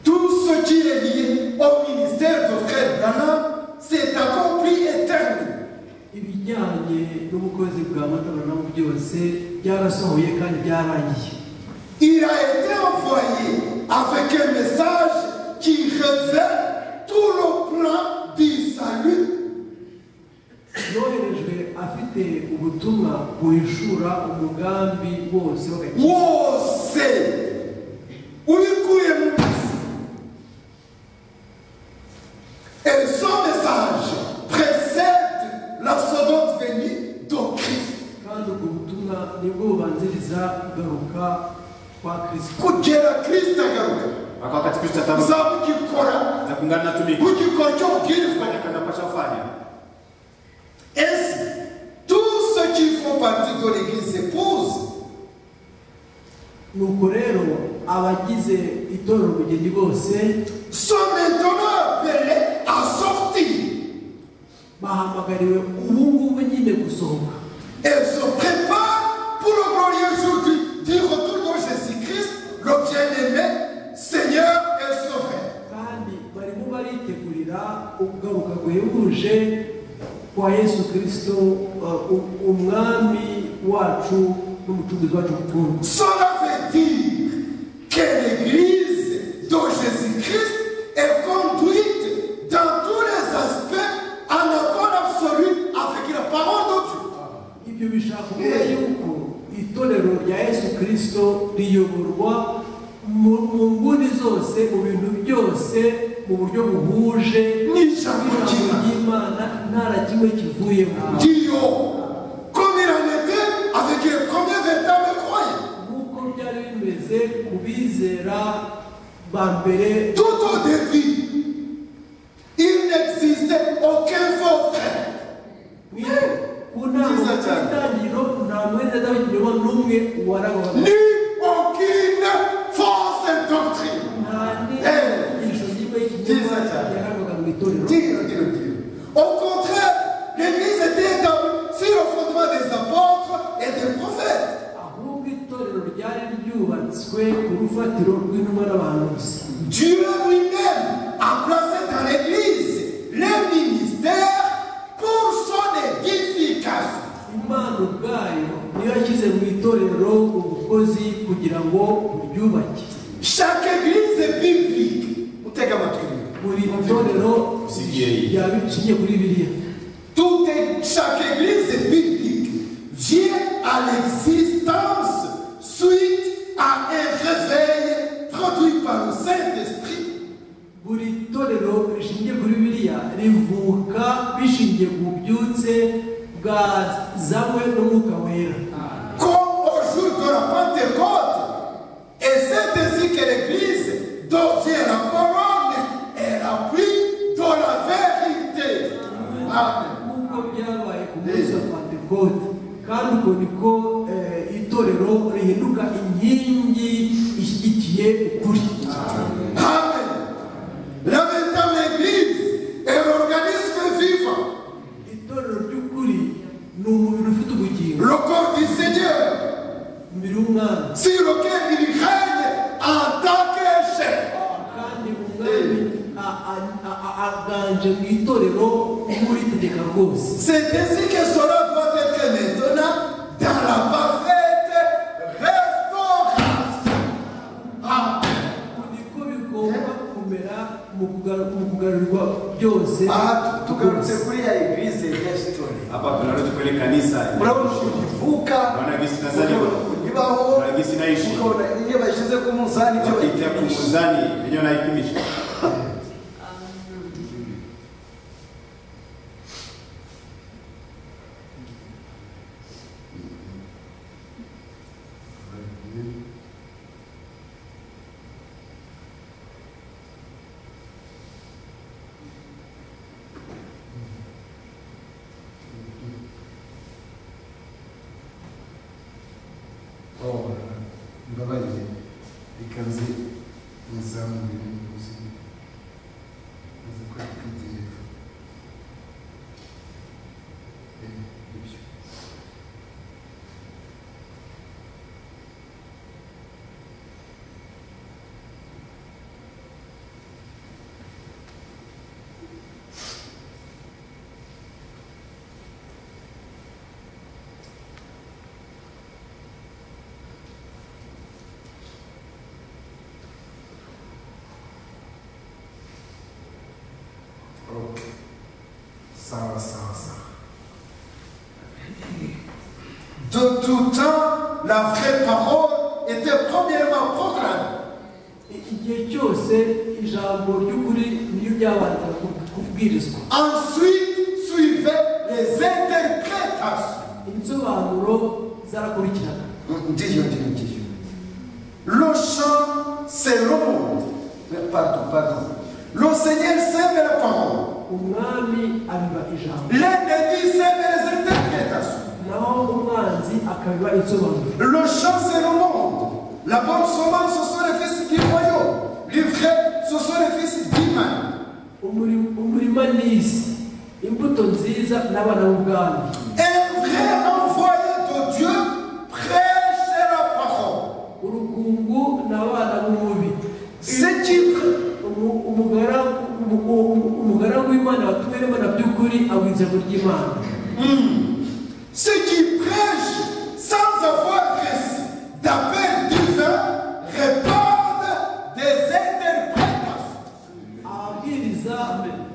Tout ce qui est lié au ministère de Frère Branham s'est accompli et terminé. ibijyanye n'ubukozi bwa matabanamu byose byarasohoye kandi byarangiye Il a été envoyé avec un message qui révèle tout le plan du salut. yoherejwe afite ubutumwa buhishura umugambi wose w'agakiza Wose ulikuye mu isi. Et son message précède la seconde venue de Christ. kandi ubwo butumwa nibwo bubanziriza kugaruka kwa kirisito kugera kristo agaruka mpaka wakati kristo ataruka uzaba ugikora na kuungana na tumiki ugikora icyo ubwirizwa kufanya kanapasha kufanya ese tous ceux qui font partie de l'église épouse nuko rero abagize itorero ubugeni bose sont maintenant appelés à sortir bahamagariwe ubu ngubu nyine gusohoka et se préparent pour le glorieux jour du, du retour de Jésus-Christ le bien-aimé Seigneur et Sauveur kandi barimo baritegurira ukugaruka guhebuje kwa yesu kirisito uh, u- umwami wacu n'umucunguzi wacu mukuru cela veut dire que l'église de Jésus-Christ est conduite dans tous les aspects en accord absolu avec la parole de Dieu ibyo bishaka kuvuga yuko itorero rya yesu kirisito riyoborwa mu mu nguni zose mu bintu byose mu buryo buhuje N'ijambo ry'Imana. ry'imana nta na kimwe kivuyemo Dio, comme il en était avec les premiers véritables croyants. nk'uko byari bimeze ku bizera ba mbere Tout au début, il n'existait aucun faux frère. ku nama itangiriro nta mwenda ndabigirwa n'umwe warabona ni aucune fausse doctrine. nta n'inyigisho y'imwe Nziza y'ikinyoma cyane. yarabaga mu itorero Dio, Dio, Dio. Au contraire, l'Église était établie sur le fondement des apôtres et des prophètes. ahubwo itorero ryari ryubatswe ku rufatiro rw'intumwa n'abantu gusa Dieu lui-même a placé dans l'Église les ministères pour son édification. imana ubwayo niyo yashyize mu itorero ubukozi kugira ngo buryubake Chaque église biblique, buri itorero Usigiye. ryabiciye kuri biriya tout est- chaque église biblique vient à l'existence suite à un réveil produit par le Saint-Esprit. buri torero rishingiye kuri biriya rivuka bishingiye ku bubyutse bwazanywe n'umwuka wera Comme au jour de la Pentecôte, et c'est ainsi que l'église dont Dieu est la couronne est la pluie de la vérité. Amen. nk'uko byabaye ku munsi wa pantekote kandi uko niko eh, itorero rihinduka inkingi ishyigikiye ukuri Amen. La véritable église est l'organisme vivant itorero ry'ukuri ni umubiri ufite ubugingo le corps du Seigneur, umubiri w'umwana sur lequel il règne en tant que chef. kandi umwami a- a- a- a- aganje mu itorero uba uritegeka rwose C'est ainsi que cela doit être maintenant dans la parfaite restauration. niko bigomba kumera mu kugaru- mu kugarurirwa byose aha tugarutse kuri ya eglise ya sitori Hapa tunarudi kwenye kanisa. urabona ukuntu ivuka Naona gisi urabona nazaliwa. ukuntu ibaho Naona gisi naishi. ukabona iyo bashyize ku munzani ibyo Wakitia bayipimisha kumzani wenyewe naipimisha. Oh, mbabaye ikaze muzamure n'ubuzima azi ko yakwitegeka ibyo ok sawa sawa sawa De tout temps, la vraie parole était premièrement proclamée. igihe cyose ijambo ry'ukuri niyo ryabanza ku- kubwirizwa Ensuite suivaient les interprétations. insobanuro zarakurikirana ndiyo ndiyo ndiyo Le chant, c'est le monde. pardon pardon Le Seigneur sème la parole. umwami abiba ijambo L'ennemi sème les interprétations. naho umwanzi akabiba insobanuro Le chant, c'est le monde. La bonne semence, ce sont les fils du royaume. Les vrais, ce sont les fils d'Iman. Umuri- umurima n'isi imbuto nziza n'abana b'ubwami Un vrai envoyé de Dieu prêche la parole. urukungu n'abana b'umubi Ce qui Umu- umugaragu umu- umu- umugaragu w'imana watuwe n'imana by'ukuri abwa ijambo ry'imana Ceux qui prêchent sans avoir reçu d'appel divin répandent des interprétations. ababwiriza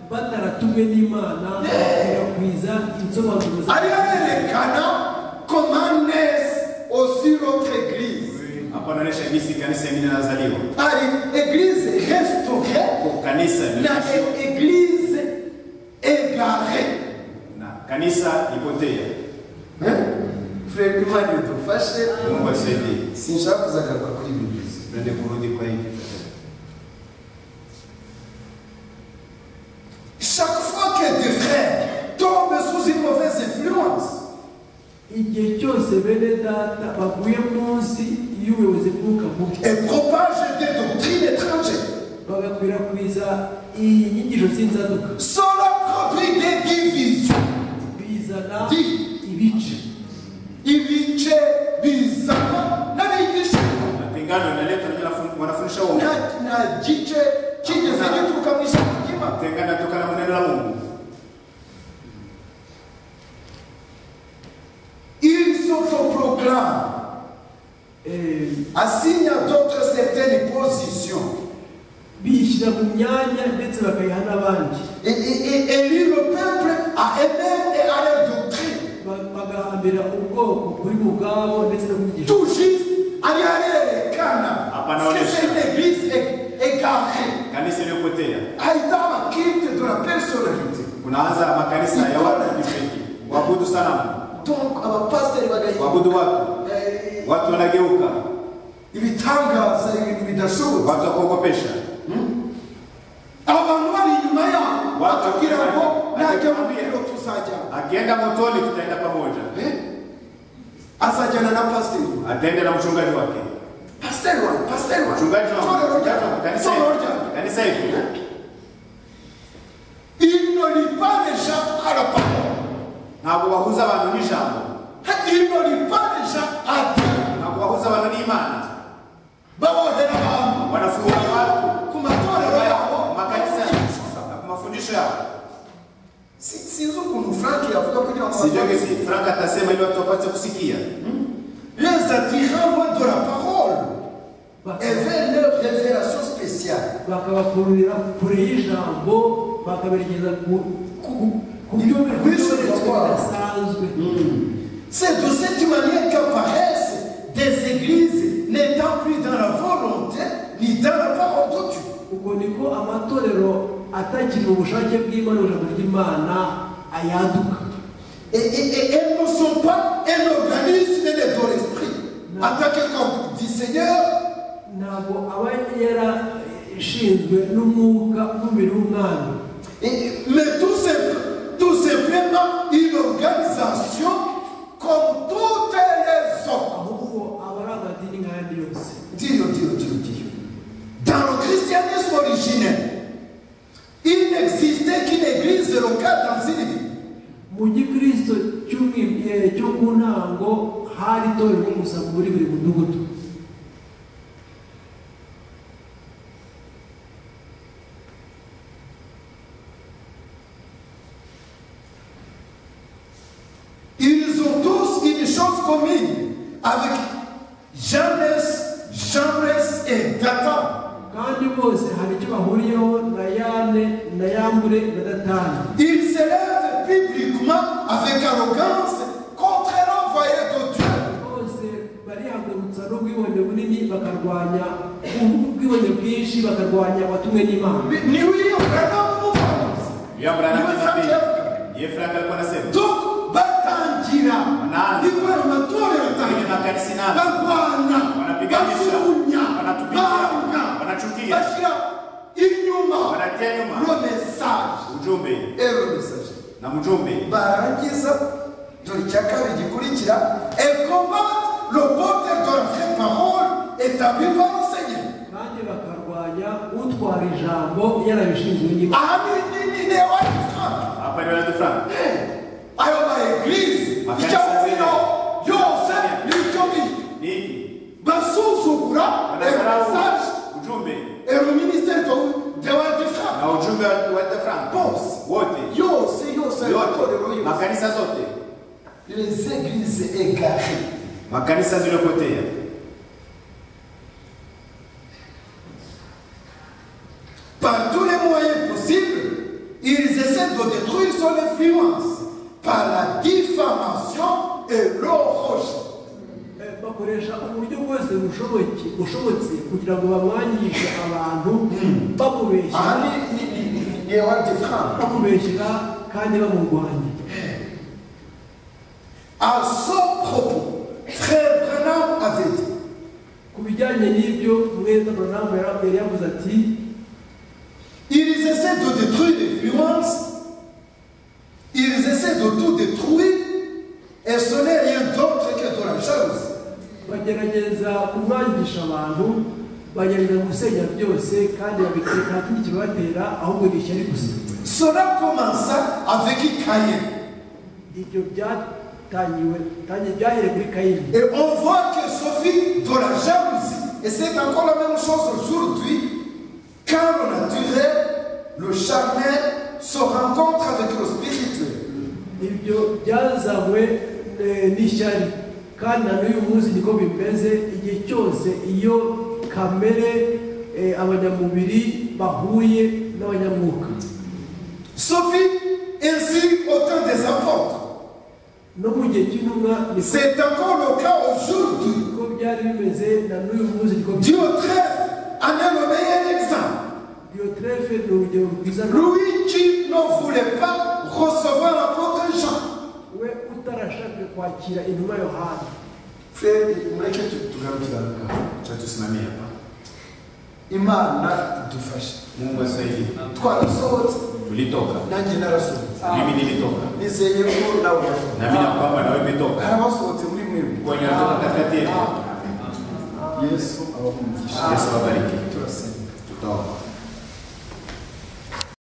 bataratumwe n'imana bakwirakwiza insobanuro za- Allez, les canards, comment naissent aussi notre église Hapa naonesha gisi kanisa yenyewe nazaliwa. Allez, église restaurée, Kanisa la limeisha. église égarée. na kanisa lipotea. furere imana idufashe Mungu asaidie. sinshaka kuzagaruka kuri ibi bizi Tuende kurudi kwa hiki tatizo. Chaque fois que des frères tombent sous une mauvaise influence, igihe cyose bene data baguye munsi y'ubuyobozi bw'umwuka mubi et propagent des doctrines étrangères, bagakwirakwiza inyigisho z'inzaduka Cela produit des divisions. bizana Di. ibice Ibice bizana n'abigisha Mapingano yanaleta wengine wanafu- wanafundisha uongo. na na gice kigeze gituruka mu ishyamba ry'Imana. Tengana toka na neno la Mungu. Il s'autoproclame, Eh, assigne à d'autres certaines positions bishyira mu myanya ndetse bakayiha n'abandi et, et, et élit le peuple à eux-mêmes et à leur doctrine. Ba- bagahambira ubwoko kuri bo ubwabo ndetse no mu nyigisho Tout juste, aliarerekana. Ah, Parce que panaonesha. c'est une église é- égarée. Kanisa lipotea. Haïta un culte de la personnalité. Kunaanza makanisa ya watu kifiki. Waabudu sana Mungu. Donc, abapasiteri bagahinda Waabudu watu. Eh, Watu wanageuka. ibitangaza ibintu bidashoboka Watu wakuogopesha. abantu bari inyuma yabo Watu- bakabwira ngo najya mu Watu- biro tuzajya Akienda motoni tutaenda pamoja. azajyana na pasiteri Ataenda na mchungaji wake. pasiteri wawe pasiteri wawe Mchungaji wa torero ryawe kanisa torero hili. ryawe Kanisa hili. il ne lit pas les gens à la parole Na kuwahuza watu ni jambo. il ne lit pas les gens à Dieu Na kuwahuza watu ni imani. babohera abantu Wanafunga watu ku matorero yabo makanisa. Mafundisho yao. Si- si- Frank atasema ili watu wapate kusikia. Les attirant loin de la parole et baka- vers leur révélation spéciale. bakabakururira kure y'ijambo bakaberekeza ku- ku- ku byo byanditswe bidasanzwe C'est de cette manière qu'apparaissent des églises n'étant plus dans la volonté ni dans la parole de Dieu. ubwo niko amatorero atakiri mu bushake bw'imana ijambo ry'imana ayaduka Et, et- et elles ne sont pas un organisme né de l'esprit. Non. En tant que corps du Seigneur, ntabwo aba yarashinzwe n'umwuka n'umubiri w'umwami et- mais tout, simple- tout simplement une organisation comme toutes les autres. ahubwo aba ari amadini nk'ayandi yose Dieu, Dieu, Dieu, Dieu. Dans le christianisme originel, il n'existait qu'une église locale dans une ville. mu gikristo cy'umwi- eh, cyo mu ntango hari itorero gusa muri buri mudugudu Ils ont tous une chose commune avec Jeunesse, Jeunesse et Datan. kandi bose hari icyo bahuriyeho na yane na yambure na datani Ils s'élèvent publiquement avec arrogance contre l'envoyé de Dieu. bose barihagurutsa n'ubwibone bunini bakarwanya ubwibone bwinshi bakarwanya abatumwe n'imana Mais Nous y prenons William Branham Niwe anaambia, Frank- yeye Frank alikuwa anasema Donc, Batangira, Nani? ils prennent le tour kwenye makanisa nani barwana Wanapiganisha, bashunya wanatupiga, banga wanachukia. bashyira inyuma wanatia nyuma lo mesaje ujumbe ero mesaje na mjumbe barangiza dore icya kabiri gikurikira ekomate le porte de la vraie parole établie par le Seigneur kandi bakarwanya utwara ijambo yarabishinzwe n'imana ahanini ni ne wayifata hapa ndio Radio Frank ayo ma eglise Makanisa icyo bino yose Seigneur. n'icyo bino nini basuzugura ero wanasahau mesaje ujumbe ero minisiteri de la defense na ujumbe wa wa Radio Frank Boss. wote yose yose amatorero yote yose makanisa zote les églises égarées makanisa ziliyopotea par tous les moyens possibles ils essaient de détruire son influence par la diffamation et le rejet Eh, bakoresha uburyo bwose bushoboke bushobotse kugira ngo bamwanyishe abantu aha bamubeshyira ni- ni- ni- ni- ni ewadi frank bamubeshyira kandi bamurwanya à son propos frère Branham avait dit ku bijyanye n'ibyo mwenda buranamu yari yavuze ati ils essaient de détruire l'influence ils essaient de tout détruire et ce n'est rien d'autre que de la jalousie bagerageza kumwangisha abantu bagerageza gusenya byose kandi babitera nta kindi kibatera ahubwo ni ishyari gusa Cela commença avec Caïn. ibyo byatangiwe tangiye byahereye kuri kayini Et on voit que Sophie, de la jalousie, et c'est encore la même chose aujourd'hui, quand on a duré, le charnel se rencontre avec le spirituel. ibyo byazawe eh, n'ishyari kandi na n'uyu munsi niko bimeze igihe cyose iyo kamere eh, abanyamubiri bahuye n'abanyamwuka Sophie, ainsi au temps des apôtres, no mu gihe cy'intumwa niko c'est encore le cas aujourd'hui. niko byari bimeze na n'uyu munsi niko bimeze Diotrephe en est le meilleur exemple. diyoterefe ni urugero rwiza Luigi ne voulait pas recevoir l'apôtre Jean. we utarashaka kwakira intumwa yohana Frère, mureke tu- tugarukire aha ngaha. acha tusimamie hapa imana idufashe Mungu asaidie twarasohotse tulitoka nanjye narasohotse mimi nilitoka nizeye ko nawe urasohotse na mimi na kwamba na wewe umetoka hari abasohotse muri mwebwe kwa nyaraka katikati yetu yesu abamugisha Yesu awabariki turasenga tutaomba